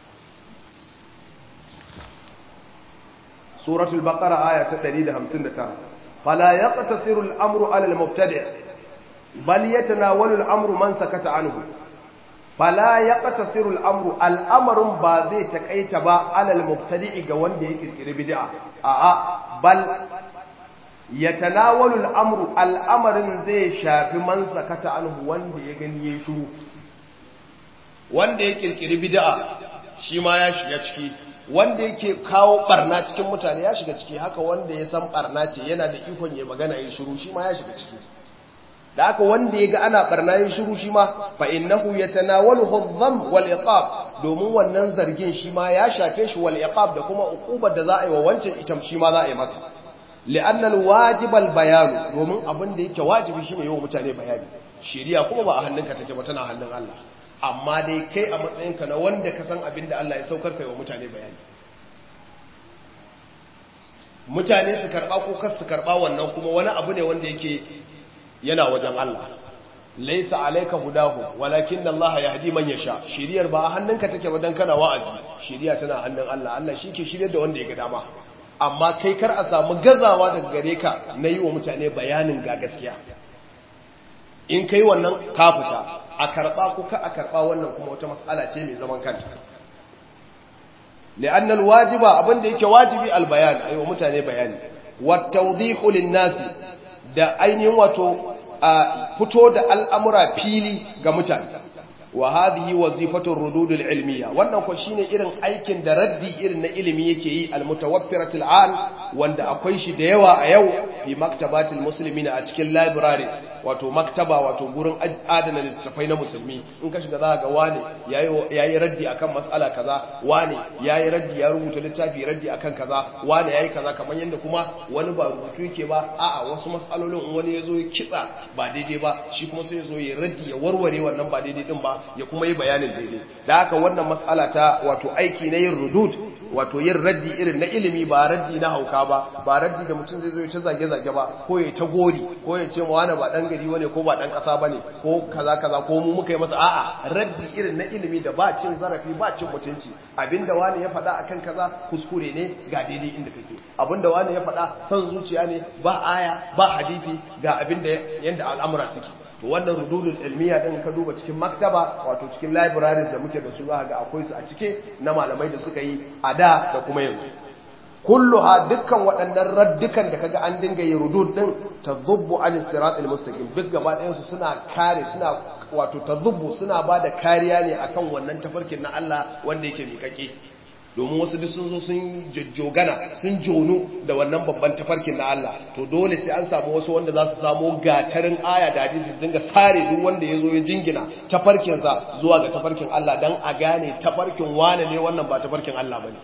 S1: suratul baqara aya ta 159 fala yaqtasiru al-amru 'ala al-mubtadi' bal yatanawalu al-amru man sakata anhu fala yaqtasiru al-amru al-amrun ba zai takaita ba 'ala al-mubtadi' ga wanda ya kirkiri bid'a a'a bal yatanawalu al-amru al-amrin zai shafi man sakata anhu wanda ya gani yayin shiru wanda ya kirkiri bid'a shi ma ya shiga ciki wanda yake kawo barna cikin mutane ya shiga ciki haka wanda ya san barna ce yana da ikon ya magana yin shiru shi ma ya shiga ciki da haka wanda ya ga ana barna yin shiru shi ma fa innahu yatanawalu adh-dhamm wal iqab domin wannan zargin shi ma ya shafe shi wal iqab da kuma uqubar da za a yi wa wancan ita shi ma za a yi masa li'anna al-wajib al-bayan domin abin da yake wajibi shine yawa mutane bayani shari'a kuma ba a hannunka take ba tana hannun Allah amma dai kai a matsayinka na wanda ka san abin da Allah ya saukar kai wa mutane bayani mutane su karba ko kas su karba wannan kuma wani abu ne wanda yake yana wajen Allah laisa alayka hudahu walakin Allah yahdi man yasha shiriyar ba a hannunka take ba dan kana wa'azi shiriya tana hannun Allah Allah shike shiryar da wanda ya ga dama amma kai kar a samu gazawa daga gare ka na yi wa mutane bayanin ga gaskiya in kai wannan ka fita a karba ko ka a karba wannan kuma wata mas'ala ce mai zaman kanta li'anna alwajiba abinda yake wajibi albayan ayi wa mutane bayani wa tawdihu lin-nasi da ainihin wato a fito da al'amura fili ga mutane wa hadhihi wazifatu rududul ilmiya wannan ko shine irin aikin da raddi irin na ilimi yake yi almutawaffiratul an wanda akwai shi da yawa a yau fi maktabatil muslimina a cikin libraries wato maktaba wato gurin adana littattafai na musulmi in ka shiga za ga wane yayi raddi akan mas'ala kaza wane yayi raddi ya rubuta littafi raddi akan kaza wane yayi kaza kamar yanda kuma wani ba rubutu yake ba a'a wasu mas'alolin wani yazo ya kitsa ba daidai ba shi kuma sai yazo ya raddi ya warware wannan ba daidai din ba ya kuma yi bayanin daidai da haka wannan mas'ala ta wato aiki na yin rudud wato yin raddi irin na ilimi ba raddi na hauka ba ba raddi da mutum zai zo ya ta zage-zage ba ko ya ta gori ko ya ce ma wani ba dan gari wane ko ba dan kasa bane ko kaza kaza ko mu muka yi masa a'a raddi irin na ilimi da ba cin zarafi ba cin mutunci abinda wani ya faɗa akan kaza kuskure ne ga daidai inda take abinda wani ya faɗa son zuciya ne ba aya ba hadisi ga abinda yanda al'amura suke to wannan rududul ilmiya din ka duba cikin maktaba wato cikin libraries da muke da su za ga akwai su a cike na malamai da suka yi a da da kuma yanzu kulluha dukkan waɗannan raddukan da kaga an dinga yi rudud din tadhubbu an siratal mustaqim duk gaba ɗayan su suna kare suna wato tadhubbu suna bada kariya ne akan wannan tafarkin na Allah wanda yake miƙaƙe domin wasu duk sun zo sun jojjogana sun jonu da wannan babban tafarkin na Allah to dole sai an samu wasu wanda za su samu gatarin aya da hadisi su dinga sare duk wanda ya zo ya jingina tafarkinsa zuwa ga tafarkin Allah don a gane tafarkin wane ne wannan ba tafarkin Allah ba ne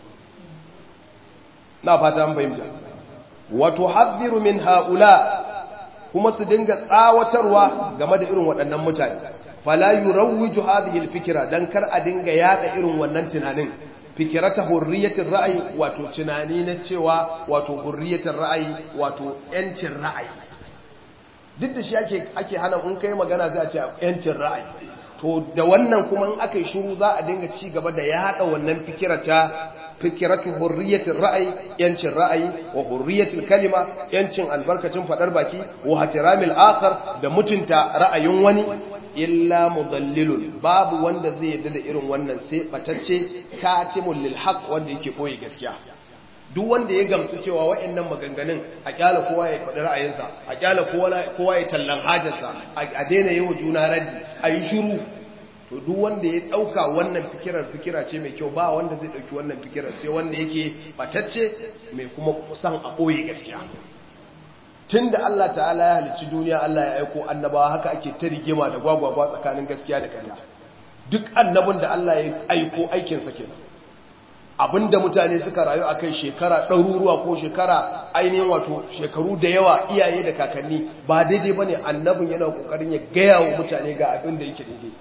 S1: na fata an fahimta wato haddiru min haula kuma su dinga tsawatarwa game da irin waɗannan mutane fala yurawwiju hadhihi alfikra dan kar a dinga yada irin wannan tunanin fikirata hurriyatin ra'ayi wato tunani na cewa wato hurriyatin ra'ayi wato yancin ra'ayi duk da shi ake ake hana in kai magana za a ce yancin ra'ayi to da wannan kuma in aka yi shiru za a dinga ci gaba da yada wannan fikirata fikiratu hurriyatin ra'ayi yancin ra'ayi wa hurriyatil kalima yancin albarkacin fadar baki wa hatiramil akhar da mutunta ra'ayin wani illa mudallilun babu wanda zai yadda da irin wannan sai batacce katimul lil haqq wanda yake koyi gaskiya duk wanda ya gamsu cewa wayannan maganganun a kyala kowa ya faɗi ra'ayinsa a kyala kowa ya tallan hajarsa a daina yi wa juna raddi a yi shiru to duk wanda ya ɗauka wannan fikirar fikira ce mai kyau ba wanda zai ɗauki wannan fikirar sai wanda yake batacce mai kuma kusan a ɓoye gaskiya tun da Allah ta'ala ya halicci duniya Allah ya aiko annabawa haka ake ta rigima da gwagwagwa tsakanin gaskiya da ƙarya duk annabin da Allah ya aiko aikinsa kenan abinda mutane suka rayu a kai shekara ɗaruruwa ko shekara ainihin wato shekaru da yawa iyaye da kakanni ba daidai ba ne annabin yana ƙoƙarin ya gaya wa mutane ga abin da yake daidai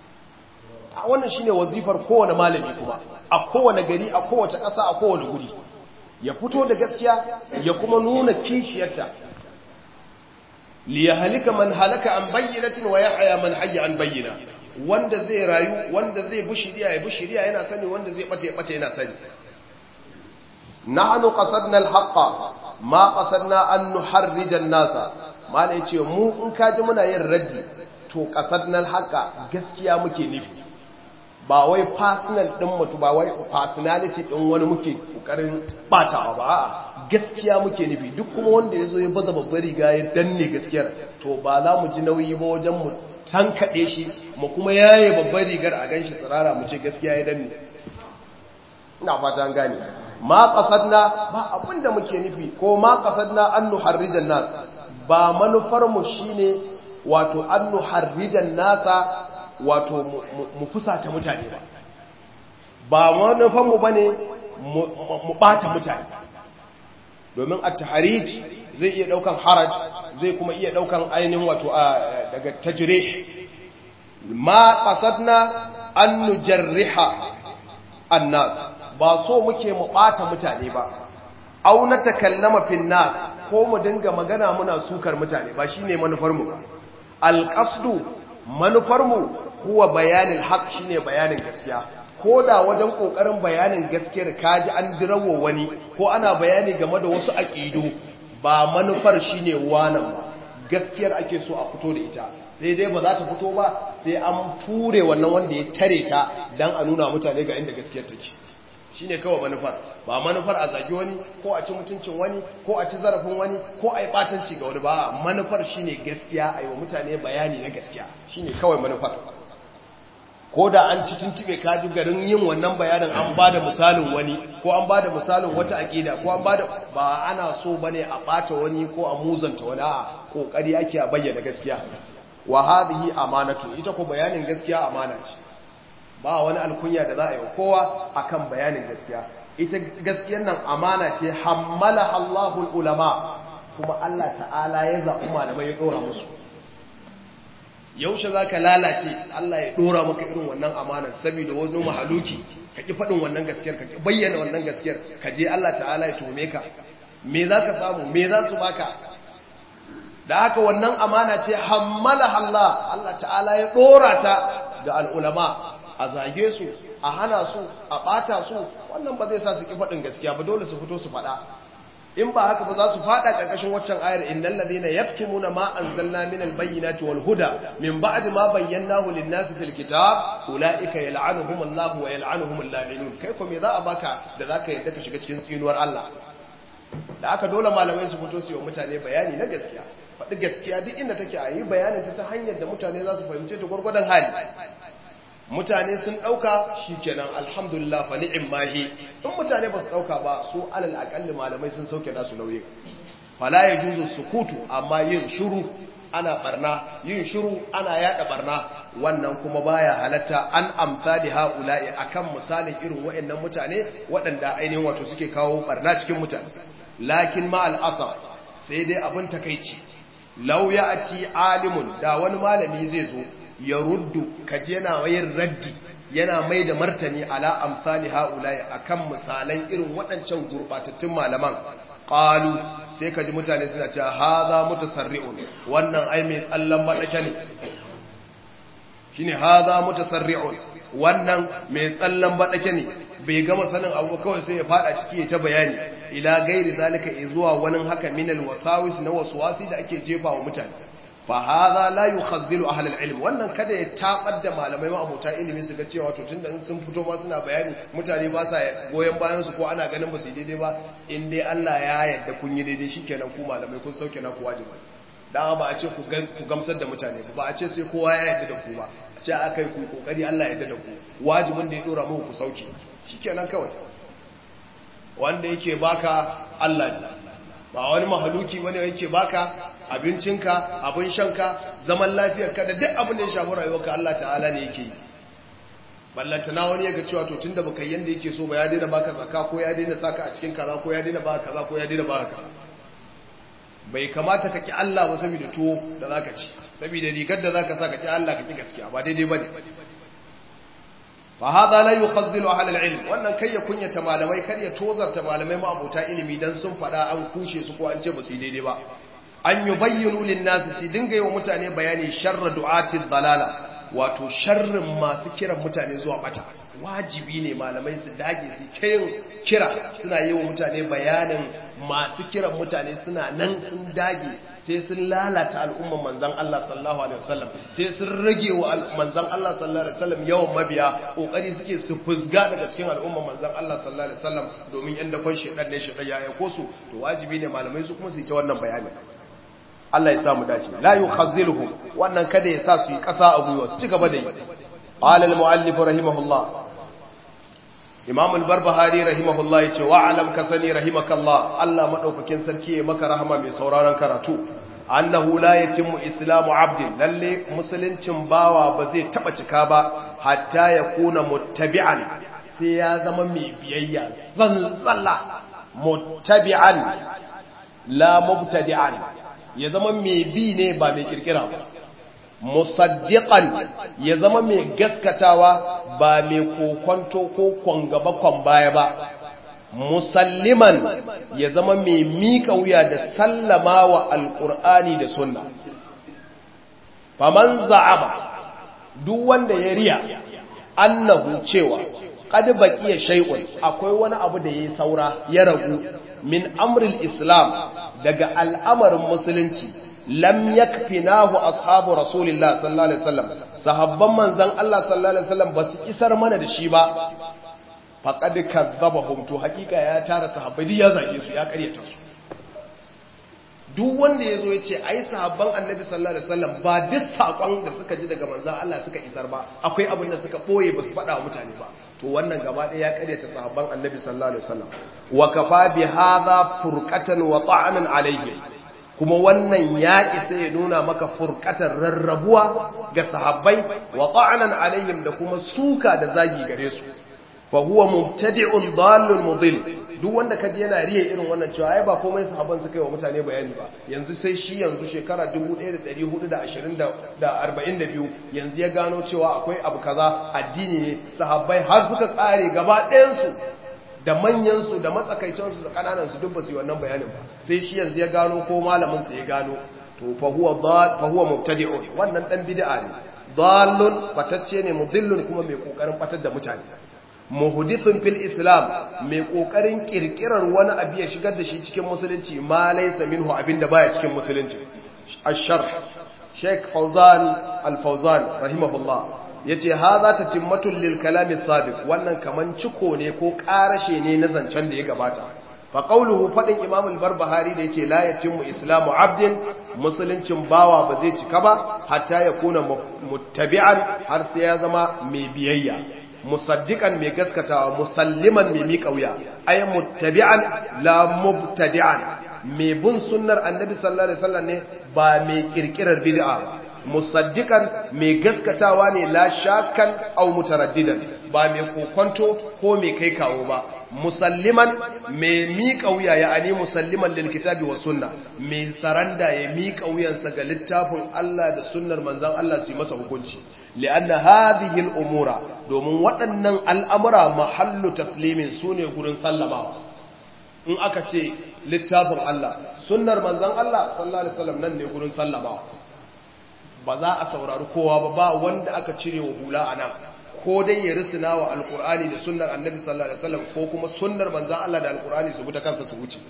S1: a wannan shine wazifar kowane malami kuma a kowane gari a kowace ƙasa a kowane guri ya fito da gaskiya ya kuma nuna kishiyarta liyahalika man halaka an bayyinatin wa yahya man hayya an bayyina wanda zai rayu wanda zai bi shiriya ya bi shiriya yana sani wanda zai bata ya bata yana sani nahnu qasadna al-haqqa ma qasadna an nuharrija an-nasa malai ce mu in kaji muna yin raddi to qasadna al-haqqa gaskiya muke nufi ba wai personal din mutu ba wai personality din wani muke kokarin batawa ba a'a gaskiya muke nufi duk kuma wanda ya zo ya baza babbar riga ya danne gaskiyar to ba za mu ji nauyi ba wajen mu tankaɗe shi mu kuma yaye babbar rigar a ganshi tsirara mu ce gaskiya ya danne ina fata an gane ma qasadna ba abin da muke nufi ko ma qasadna an nuharrijan nas ba manufar mu shine wato an nuharrijan nasa wato mu fusata mutane ba ba manufar mu bane mu bata mutane domin at-tahrij zai iya daukan haraj zai kuma iya daukan ainihin wato daga tajrih ma qasadna an nujarriha an-nas ba so muke mu bata mutane ba au na takallama fin nas ko mu dinga magana muna sukar mutane ba shine manufar mu ba al-qasdu manufar mu huwa bayanin haq shine bayanin gaskiya ko da wajen kokarin bayanin gaskiyar kaji an dirawo wani ko ana bayani game da wasu aqidu ba manufar shine wannan ba gaskiyar ake so a fito da ita sai dai ba za ta fito ba sai an ture wannan wanda ya tare ta dan a nuna mutane ga inda gaskiyar take shine kawai manufar ba manufar a zagi wani ko a ci mutuncin wani ko a ci zarafin wani ko a yi batanci ga wani ba manufar shine gaskiya a yi wa mutane bayani na gaskiya shine kawai manufar ko da an ci tuntube kaji garin yin wannan bayanin an ba da misalin wani ko an ba da misalin wata aƙida ko an ba da ba ana so ba ne a ɓata wani ko a muzanta wani a ƙoƙari ake a bayyana gaskiya wa hadhihi amanatu ita ko bayanin gaskiya amana ce ba wani alkunya da za a yi wa kowa akan bayanin gaskiya ita gaskiyar nan amana ce hammala Allahul ulama kuma Allah ta'ala ya zaɓi malamai ya ɗora musu yaushe za ka lalace Allah ya ɗora maka irin wannan amanar saboda wani mahaluki ka ƙi faɗin wannan gaskiyar ka ƙi bayyana wannan gaskiyar ka je Allah ta'ala ya tome ka me za ka samu me za su baka da haka wannan amana ce hammala Allah Allah ta'ala ya ɗora ta ga al'ulama a zage su a hana su a ɓata su wannan ba zai sa su ƙi faɗin gaskiya ba dole su fito su faɗa in ba haka ba za su fada karkashin waccan ayar innal ladina yaktumuna ma anzalna minal bayyinati wal huda min ba'di ma bayyanahu lin nasi fil kitab ulaika yal'anuhum Allah wa yal'anuhum al-la'inun kai ko me za a baka da zaka yadda ka shiga cikin tsinuwar Allah da aka dole malamai su fito su yi mutane bayani na gaskiya faɗi gaskiya duk inda take a yi bayanin ta ta hanyar da mutane za su fahimce ta gwargwadon hali mutane sun ɗauka shi kenan alhamdulillah fa ni'im mahi in mutane ba su ɗauka ba su alal aƙalli malamai sun sauke nasu nauyin fala ya juzu sukutu amma yin shiru ana barna yin shiru ana yada barna wannan kuma baya halatta an amsali haula'i akan misalin irin waɗannan mutane waɗanda ainihin wato suke kawo barna cikin mutane lakin ma al'asar sai dai abin takeici law ya'ti alimun da wani malami zai zo ya ruddu kaji yana yin raddi yana mai da martani ala amsali haula'i akan misalan irin waɗancan gurbatattun malaman qalu sai kaji mutane suna cewa hadha mutasarri'un wannan ai mai tsallan madake ne shine hadha mutasarri'un wannan mai tsallan madake ne bai gama sanin abu kawai sai ya fada ciki ya ta bayani ila gairi zalika zuwa wani haka minal wasawis na waswasi da ake jefa wa mutane fa hadha la yukhazzilu ahli al-ilm wannan kada ya tabar da malamai ma abota ilimi su ga cewa to tunda in sun fito ma suna bayani mutane ba sa goyen bayan su ko ana ganin ba su daidai ba in dai Allah ya yarda kun yi daidai shikenan ku malamai kun sauke na ku wajibi dan ba a ce ku gamsar da mutane ba a ce sai kowa ya yarda da ku ba a ce akai ku kokari Allah ya yarda da ku wajibin da ya dora muku ku sauke shikenan kawai wanda yake baka Allah ne ba wani mahaluki wani yake baka abincinka abin shanka zaman lafiyarka da duk abin da ya shafi rayuwarka Allah ta'ala ne yake yi ballantana wani ya ga cewa to tunda baka yanda yake so ba ya daina baka zakka ko ya daina saka a cikin kaza ko ya daina baka kaza ko ya daina baka kaza bai kamata ka ki Allah ba saboda tuwo da zaka ci saboda rigar da zaka sa ka ki Allah ka ki gaskiya ba daidai bane fa hada la yukhazzilu ahli al-ilm wannan kai ya kunyata malamai kar ya tozarta malamai ma abota ilimi dan sun fada an kushe su ko an ce ba su daidai ba an yubayyinu lin-nasi su dinga yi wa mutane bayani sharra du'ati dalala wato sharrin masu kiran mutane zuwa bata wajibi ne malamai su dage su ta yin kira suna yi wa mutane bayanin masu kiran mutane suna nan sun dage sai sun lalata al'umman manzan Allah sallallahu alaihi wasallam sai sun rage wa manzan Allah sallallahu alaihi wasallam yawan mabiya kokari suke su fusga daga cikin al'umman manzan Allah sallallahu alaihi wasallam domin yan dakon shedan ne shedan ya aiko su to wajibi ne malamai su kuma su yi ta wannan bayani Allah ya samu dace la yukhazziluhum wannan kada ya sa su yi kasa a gwiwa su ci gaba da yi qala al-muallif rahimahullah Imam al-Barbahari rahimahullah yace wa alam kasani rahimakallah Allah madaukakin sarki ya maka rahama mai sauraron karatu annahu la yatimmu islamu abdin lalle musuluncin bawa ba zai taba cika ba hatta ya kuna muttabi'an sai ya zama mai biyayya zalla muttabi'an la mubtadi'an ya zama mai bi ne ba mai kirkira ba musaddiqan ya zama mai gaskatawa ba mai kokonto ko kwangaba kwan baya ba musalliman ya zama mai mika wuya da sallama wa alkur'ani da sunna faman za'ama duk wanda ya riya annahu cewa qad baqiya shay'un akwai wani abu da yayi saura ya ragu min amril islam daga al'amarin musulunci lam yakfinahu ashabu rasulillah sallallahu alaihi wasallam sahabban manzon Allah sallallahu alaihi wasallam basu isar mana da shi ba faqad kadzabahum to hakika ya tara sahabbai duk ya zage su ya karyata su duk wanda yazo yace ai sahabban annabi sallallahu alaihi wasallam ba duk sakon da suka ji daga manzon Allah suka isar ba akwai abin da suka boye basu faɗa wa mutane ba to wannan gaba ɗaya ya karyata sahabban annabi sallallahu alaihi wasallam wa kafa bi hadha furqatan wa ta'anan alayhi kuma wannan ya isa ya nuna maka furkatar rarrabuwa ga sahabbai wa ta'anan alaihim da kuma suka da zagi gare su fa huwa mubtadi'un dallun mudil duk wanda kaji yana riya irin wannan cewa ai ba komai sahabban suka yi wa mutane bayani ba yanzu sai shi yanzu shekara 1442 yanzu ya gano cewa akwai abu kaza addini ne sahabbai har suka kare gaba ɗayan su da manyansu da matsakaicinsu da kananansu duk ba su yi wannan bayanin ba sai shi yanzu ya gano ko malaminsa ya gano to fahuwa mubtadi'un wannan dan bid'a ne dallun fatacce ne mudillun kuma mai kokarin fatar da mutane muhdithun fil islam mai kokarin kirkirar wani abu ya shigar da shi cikin musulunci ma laysa minhu abinda baya cikin musulunci ash-sharh Sheikh Fawzan Al-Fawzan rahimahullah ya ce ha za ta timmatun lilkalamin sabik wannan kaman ciko ne ko ƙarashe ne na zancen da ya gabata fa ƙauluhu faɗin imamul barbahari da ya ce la yatimmu islamu abdin musuluncin bawa ba zai cika ba hatta ya kuna muttabi'an har sai ya zama mai biyayya musaddiqan mai gaskatawa musalliman mai miƙa wuya ay muttabi'an la mubtadi'an mai bin sunnar annabi sallallahu alaihi wasallam ne ba mai kirkirar bid'a ba musaddiqan mai gaskatawa ne la shakkan aw mutaraddidan ba mai kokonto ko mai kai kawo ba musalliman mai miƙa wuya ya ani musalliman lil kitabi was sunna mai saranda ya miƙa wuyansa ga littafin Allah da sunnar manzon Allah su masa hukunci li'anna hadhihi al umura domin waɗannan al'amura mahallu taslimin sune gurin sallamawa in aka ce littafin Allah sunnar manzon Allah sallallahu alaihi wasallam nan ne gurin sallamawa ba za a saurari kowa ba ba wanda aka cire wa hula a nan ko dai ya risina wa alkur'ani da sunnar annabi sallallahu alaihi wasallam ko kuma sunnar manzon Allah da alkur'ani su buta kansa su wuce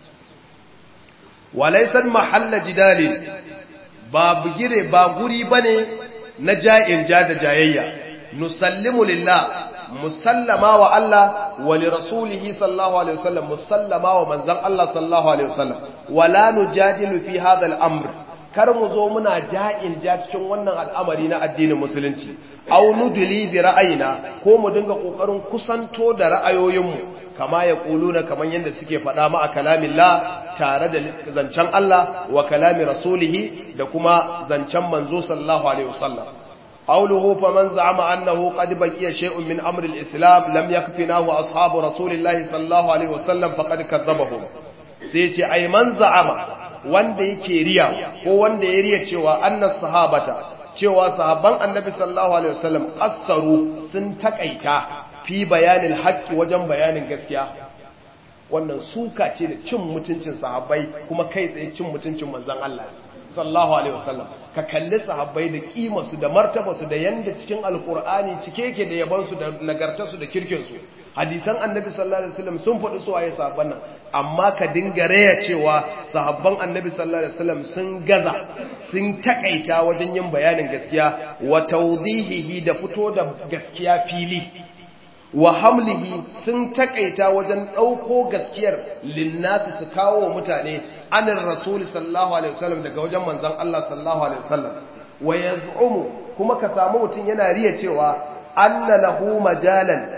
S1: walaysan mahalla jidalin ba bugire ba guri bane na ja'in ja da jayayya nusallimu lillah musallama wa Allah wa li rasulihi sallallahu alaihi wasallam musallama wa manzon Allah sallallahu alaihi wasallam wala nujadilu fi hadha al-amr kar mu zo muna ja'in ja cikin wannan al'amari na addinin musulunci au nudli bi ra'ayina ko mu dinga kokarin kusanto da ra'ayoyinmu kama ya kuluna kaman yanda suke faɗa ma a kalamillah tare da zancen Allah wa kalami rasulihi da kuma zancen manzo sallallahu alaihi wasallam قوله فمن زعم أنه قد بقي شيء من أمر الإسلام لم يكفناه أصحاب رسول الله صلى الله عليه وسلم فقد كذبهم سيتي أي من زعم wanda yake riya ko wanda ya riya cewa annas sahabata cewa sahabban annabi sallallahu alaihi wasallam qassaru sun takaita fi bayanin haqqi wajen bayanin gaskiya wannan suka ce da cin mutuncin sahabbai kuma kai tsaye cin mutuncin manzon Allah sallallahu alaihi wasallam ka kalli sahabbai da kimarsu da martabarsu da yanda cikin alkur'ani cike yake da yabansu da nagartarsu da kirkinsu hadisan annabi sallallahu alaihi wasallam sun faɗi su waye sahabban nan amma ka dinga raya cewa sahabban annabi sallallahu alaihi wasallam sun gaza sun takaita wajen yin bayanin gaskiya wa tawdihihi da fito da gaskiya fili wa hamlihi sun takaita wajen ɗauko gaskiyar linnati su kawo wa mutane anin rasuli sallallahu alaihi wasallam daga wajen manzon Allah sallallahu alaihi wasallam wa yaz'umu kuma ka samu mutum yana riya cewa anna lahu majalan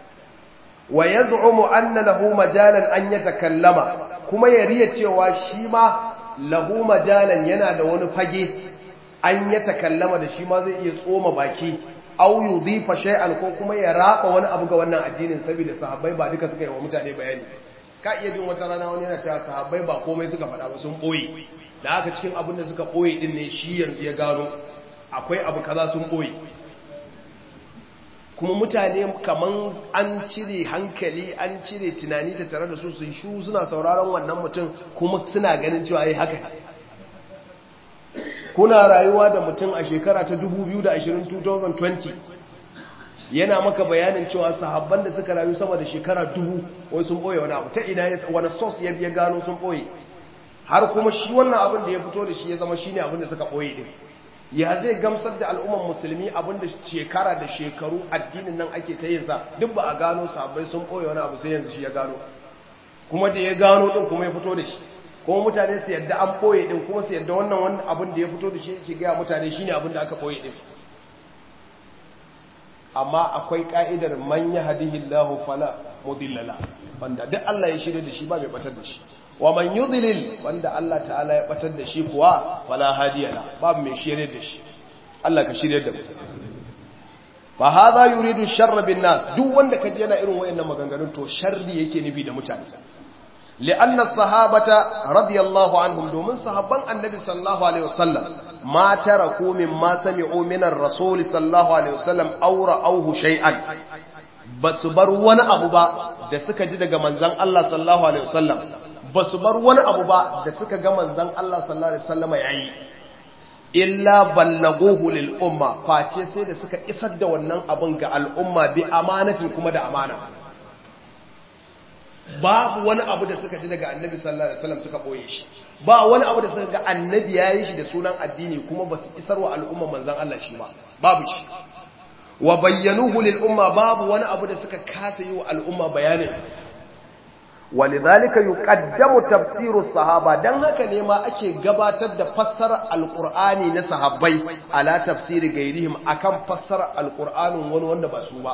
S1: wa yaz'umu anna lahu majalan an yatakallama kuma ya riya cewa shi ma lahu majalan yana da wani fage an yatakallama da shi ma zai iya tsoma baki au yudhifa shay'an ko kuma ya raba wani abu ga wannan addinin saboda sahabbai ba duka suka yi wa mutane bayani ka iya jin wata rana wani yana cewa sahabbai ba komai suka faɗa ba sun ɓoye da haka cikin abin da suka ɓoye ɗin ne shi yanzu ya gano akwai abu kaza sun ɓoye kuma mutane kaman an cire hankali an cire tunani ta tare da su sun shu suna sauraron wannan mutum kuma suna ganin cewa yi haka kuna rayuwa da mutum a shekara ta 2020 yana maka bayanin cewa sahabban da suka rayu sama da shekara dubu wai sun ɓoye wani abu ta ina wani sos ya biya gano sun ɓoye har kuma shi wannan abin da ya fito da shi ya zama shi ne abin da suka ɓoye din ya zai gamsar da al'umman musulmi abin da shekara da shekaru addinin nan ake ta yin sa duk ba a gano sahabbai sun ɓoye wani abu sai yanzu shi ya gano kuma da ya gano din kuma ya fito da shi kuma mutane su yadda an ɓoye din kuma su yadda wannan wani abin da ya fito da shi ke gaya mutane shi ne abin da aka ɓoye din amma akwai ka'idar man yahdihillahu fala mudillala wanda duk Allah ya shirye da shi ba mai batar da shi wa man yudlil wanda Allah ta'ala ya batar da shi kuwa fala hadiyala babu mai shirye da shi Allah ka shirye da mu fa hadha yuridu sharra bin nas duk wanda kaje yana irin wayannan maganganun to sharri yake nufi da mutane li'anna sahabata radiyallahu anhum domin sahabban annabi sallallahu alaihi wasallam ma taraku mimma sami'u min ar-rasul sallallahu alaihi wasallam aw ra'awhu shay'an basu bar wani abu ba da suka ji daga manzon Allah sallallahu alaihi wasallam basu bar wani abu ba da suka ga manzon Allah sallallahu alaihi wasallam yayi illa ballaguhu lil umma face sai da suka isar da wannan abun ga al'umma bi amanatin kuma da amana babu wani abu da suka ji daga annabi sallallahu alaihi wasallam suka boye shi ba wani abu da suka ga annabi yayi shi da sunan addini kuma basu isarwa al'umma manzon Allah shi ba babu shi wa bayyanuhu lil umma babu wani abu da suka kasa yi wa al'umma bayanin walidhalika yuqaddamu tafsiru sahaba dan haka ne ma ake gabatar da fassarar alqur'ani na sahabbai ala tafsiri gairihim akan fassarar alqur'anin wani wanda ba su ba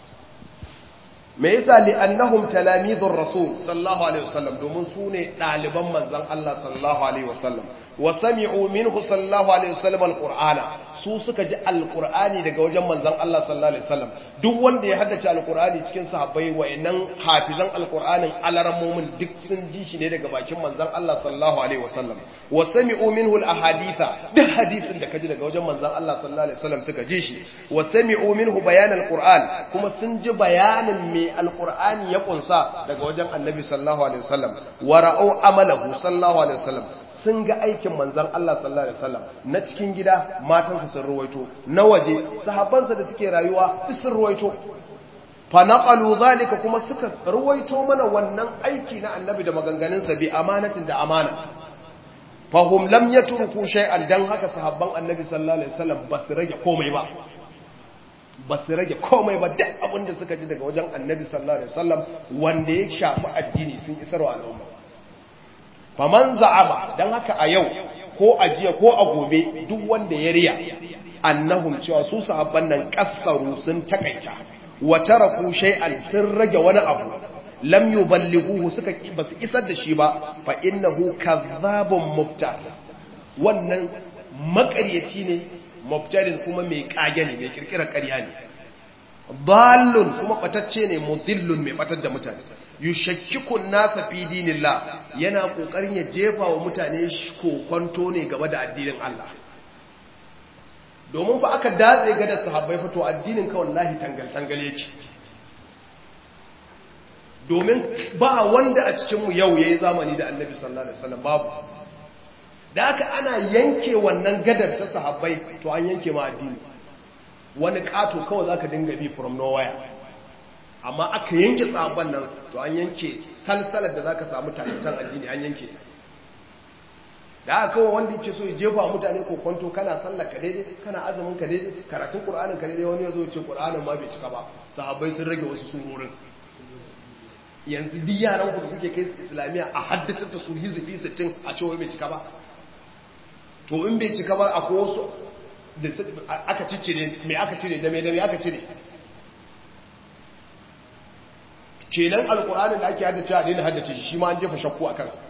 S1: me yasa li annahum talamizur rasul sallallahu alaihi wasallam domin su ne daliban manzon Allah sallallahu alaihi wasallam wa sami'u minhu sallallahu alaihi wasallam alqur'ana su suka ji alqur'ani daga wajen manzon Allah sallallahu alaihi wasallam duk wanda ya haddace alqur'ani cikin sahabbai wayannan hafizan alqur'anin alarammomin duk sun ji shi ne daga bakin manzon Allah sallallahu alaihi wasallam wa sami'u minhu alahaditha duk hadisin da kaji daga wajen manzon Allah sallallahu alaihi wasallam suka ji shi wa sami'u minhu bayan alqur'an kuma sun ji bayanin me alqur'ani ya kunsa daga wajen annabi sallallahu alaihi wasallam wa ra'u amalahu sallallahu alaihi wasallam sun ga aikin manzan Allah sallallahu Alaihi wasallam na cikin gida matansa sun ruwaito na waje sahabbansa da suke rayuwa duk sun ruwaito fa naqalu zalika kuma suka ruwaito mana wannan aiki na annabi da maganganunsa bi amanatin da amana fa hum lam yatruku shay'an dan haka sahabban annabi sallallahu alaihi wasallam ba su rage komai ba ba su rage komai ba duk abin da suka ji daga wajen annabi sallallahu alaihi wasallam wanda ya shafi addini sun isarwa al'umma faman za'ama dan haka a yau ko a jiya ko a gobe duk wanda ya riya annahum cewa su sahabban nan kassaru sun takaita wa taraku shay'an sun rage wani abu lam yuballighuhu suka basu isar da shi ba fa innahu kadhabun mubtar wannan makaryaci ne mubtarin kuma mai kage ne mai kirkirar ƙarya ne dallun kuma batacce ne mudillun mai batar da mutane yushakkikun nasa fi dinillah yana kokarin ya jefa wa mutane kokonto ne game da addinin Allah domin fa aka datse ga da sahabbai fito addinin ka wallahi tangal tangal yake domin ba wanda a cikin mu yau yayi zamani da Annabi sallallahu alaihi wasallam babu da aka ana yanke wannan gadar ta sahabbai to an yanke ma addini wani kato kawai zaka dinga bi from nowhere amma aka yanke tsabon nan to an yanke salsalar da za ka samu tarihin addini an yanke ta da aka kawo wanda yake so ya jefa mutane ko kwanto kana sallar ka daidai kana azumin ka daidai karatun qur'anin ka daidai wani ya zo ce qur'anin ma bai cika ba sahabbai sun rage wasu surorin yanzu duk yaran ku da kuke kai su islamiyya a haddace da su hizbi 60 a cewa bai cika ba to in bai cika ba akwai wasu da aka ciccire me aka cire da me da me aka cire kenan alkur'ani da ake haddace a daina haddace shi shi ma an jefa shakku a kansa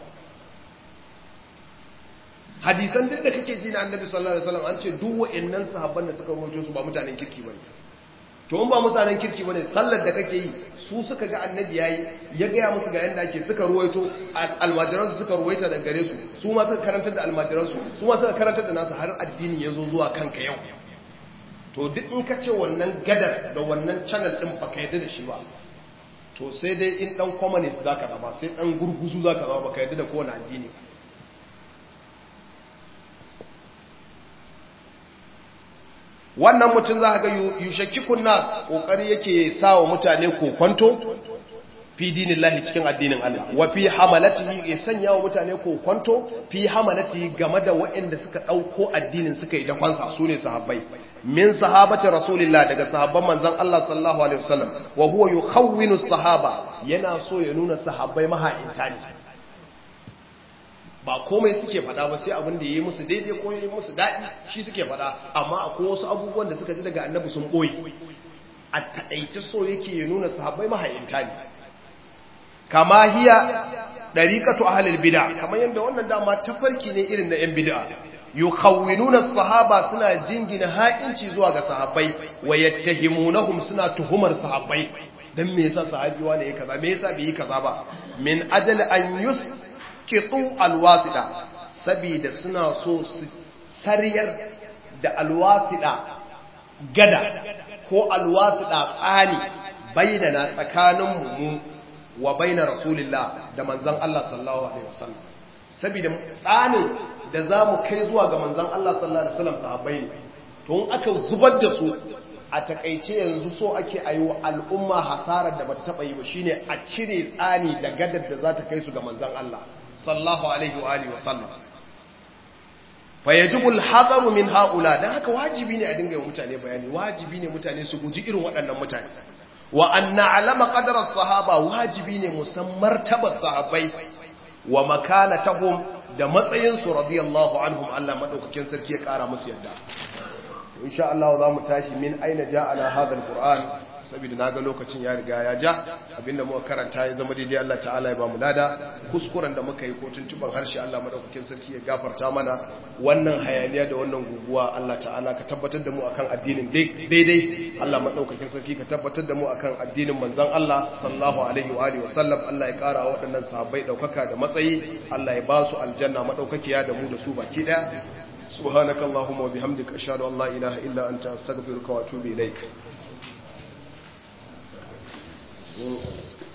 S1: hadisan duk da kake ji na annabi sallallahu alaihi wasallam an ce duk wa'annan sahabban da suka rawaito su ba mutanen kirki bane to in ba mutanen kirki bane sallar da kake yi su suka ga annabi yayi ya gaya musu ga yanda ake suka ruwaito almajiransu suka ruwaita da gare su su ma suka karantar da almajiransu su ma suka karantar da nasu har addini ya zo zuwa kanka yau to duk in ka ce wannan gadar da wannan channel din baka yarda da shi ba to sai dai in dan communist zaka zama sai dan gurguzu zaka zama baka yarda da kowane addini wannan mutum za ga yushakikun nas kokari yake sawa mutane kokonto fi dinillahi cikin addinin Allah wa fi hamalatihi ya sanya wa mutane kokonto fi hamalatihi game da waɗanda suka ɗauko addinin suka yi dafansa su ne sahabbai min sahabati rasulillah daga sahabban manzon Allah sallallahu alaihi wasallam wa huwa yukhawwinu sahaba yana so ya nuna sahabbai maha'inta ne ba komai suke fada ba sai abin da ya yi musu daidai ko ya yi musu daɗi shi suke fada amma akwai wasu abubuwan da suka ji daga annabi sun ɓoye a taɗaice so yake ya nuna sahabbai mahayinta ne kama hiya ɗariƙatu ahalil bida kamar yadda wannan dama tafarki ne irin na ‘yan bida yukhawwinuna sahaba suna jingina ha'inci zuwa ga sahabbai wa yattahimunahum suna tuhumar sahabbai dan me yasa sahabi wani ya kaza me yasa bai yi kaza ba min ajal an yus kitu alwasida saboda suna so su sariyar da alwasida gada ko alwasida tsani bainana tsakanin mu wa baina rasulillah da manzon Allah sallallahu alaihi wasallam saboda tsanin da zamu kai zuwa ga manzon Allah sallallahu alaihi wasallam sahabbai ne to in aka zubar da su a takaice yanzu so ake ayi wa al'umma hasarar da bata taba yi ba shine a cire tsani da gadar da za ta kai su ga manzon Allah sallallahu alaihi wa alihi wasallam fa yajibu al-hadaru min haula dan haka wajibi ne a dinga yi mutane bayani wajibi ne mutane su guji irin waɗannan mutane wa an na'lama qadara as-sahaba wajibi ne musan martabar sahabbai wa makanatahum da matsayin su radiyallahu anhum Allah madaukakin sarki ya kara musu yadda insha Allah za mu tashi min aina ja'ala hadha al-qur'an saboda naga lokacin ya riga ya ja abinda muka karanta ya zama daidai Allah ta'ala ya ba mu lada kuskuren da muka yi ko tuntuban harshe Allah madaukakin sarki ya gafarta mana wannan hayaniya da wannan guguwa Allah ta'ala ka tabbatar da mu akan addinin daidai Allah madaukakin sarki ka tabbatar da mu akan addinin manzon Allah sallallahu alaihi wa alihi wasallam Allah ya kara waɗannan sahabbai daukaka da matsayi Allah ya ba su aljanna madaukakiya da mu da su baki daya سبحانك اللهم وبحمدك أشهد أن لا إله إلا أنت أستغفرك وأتوب إليك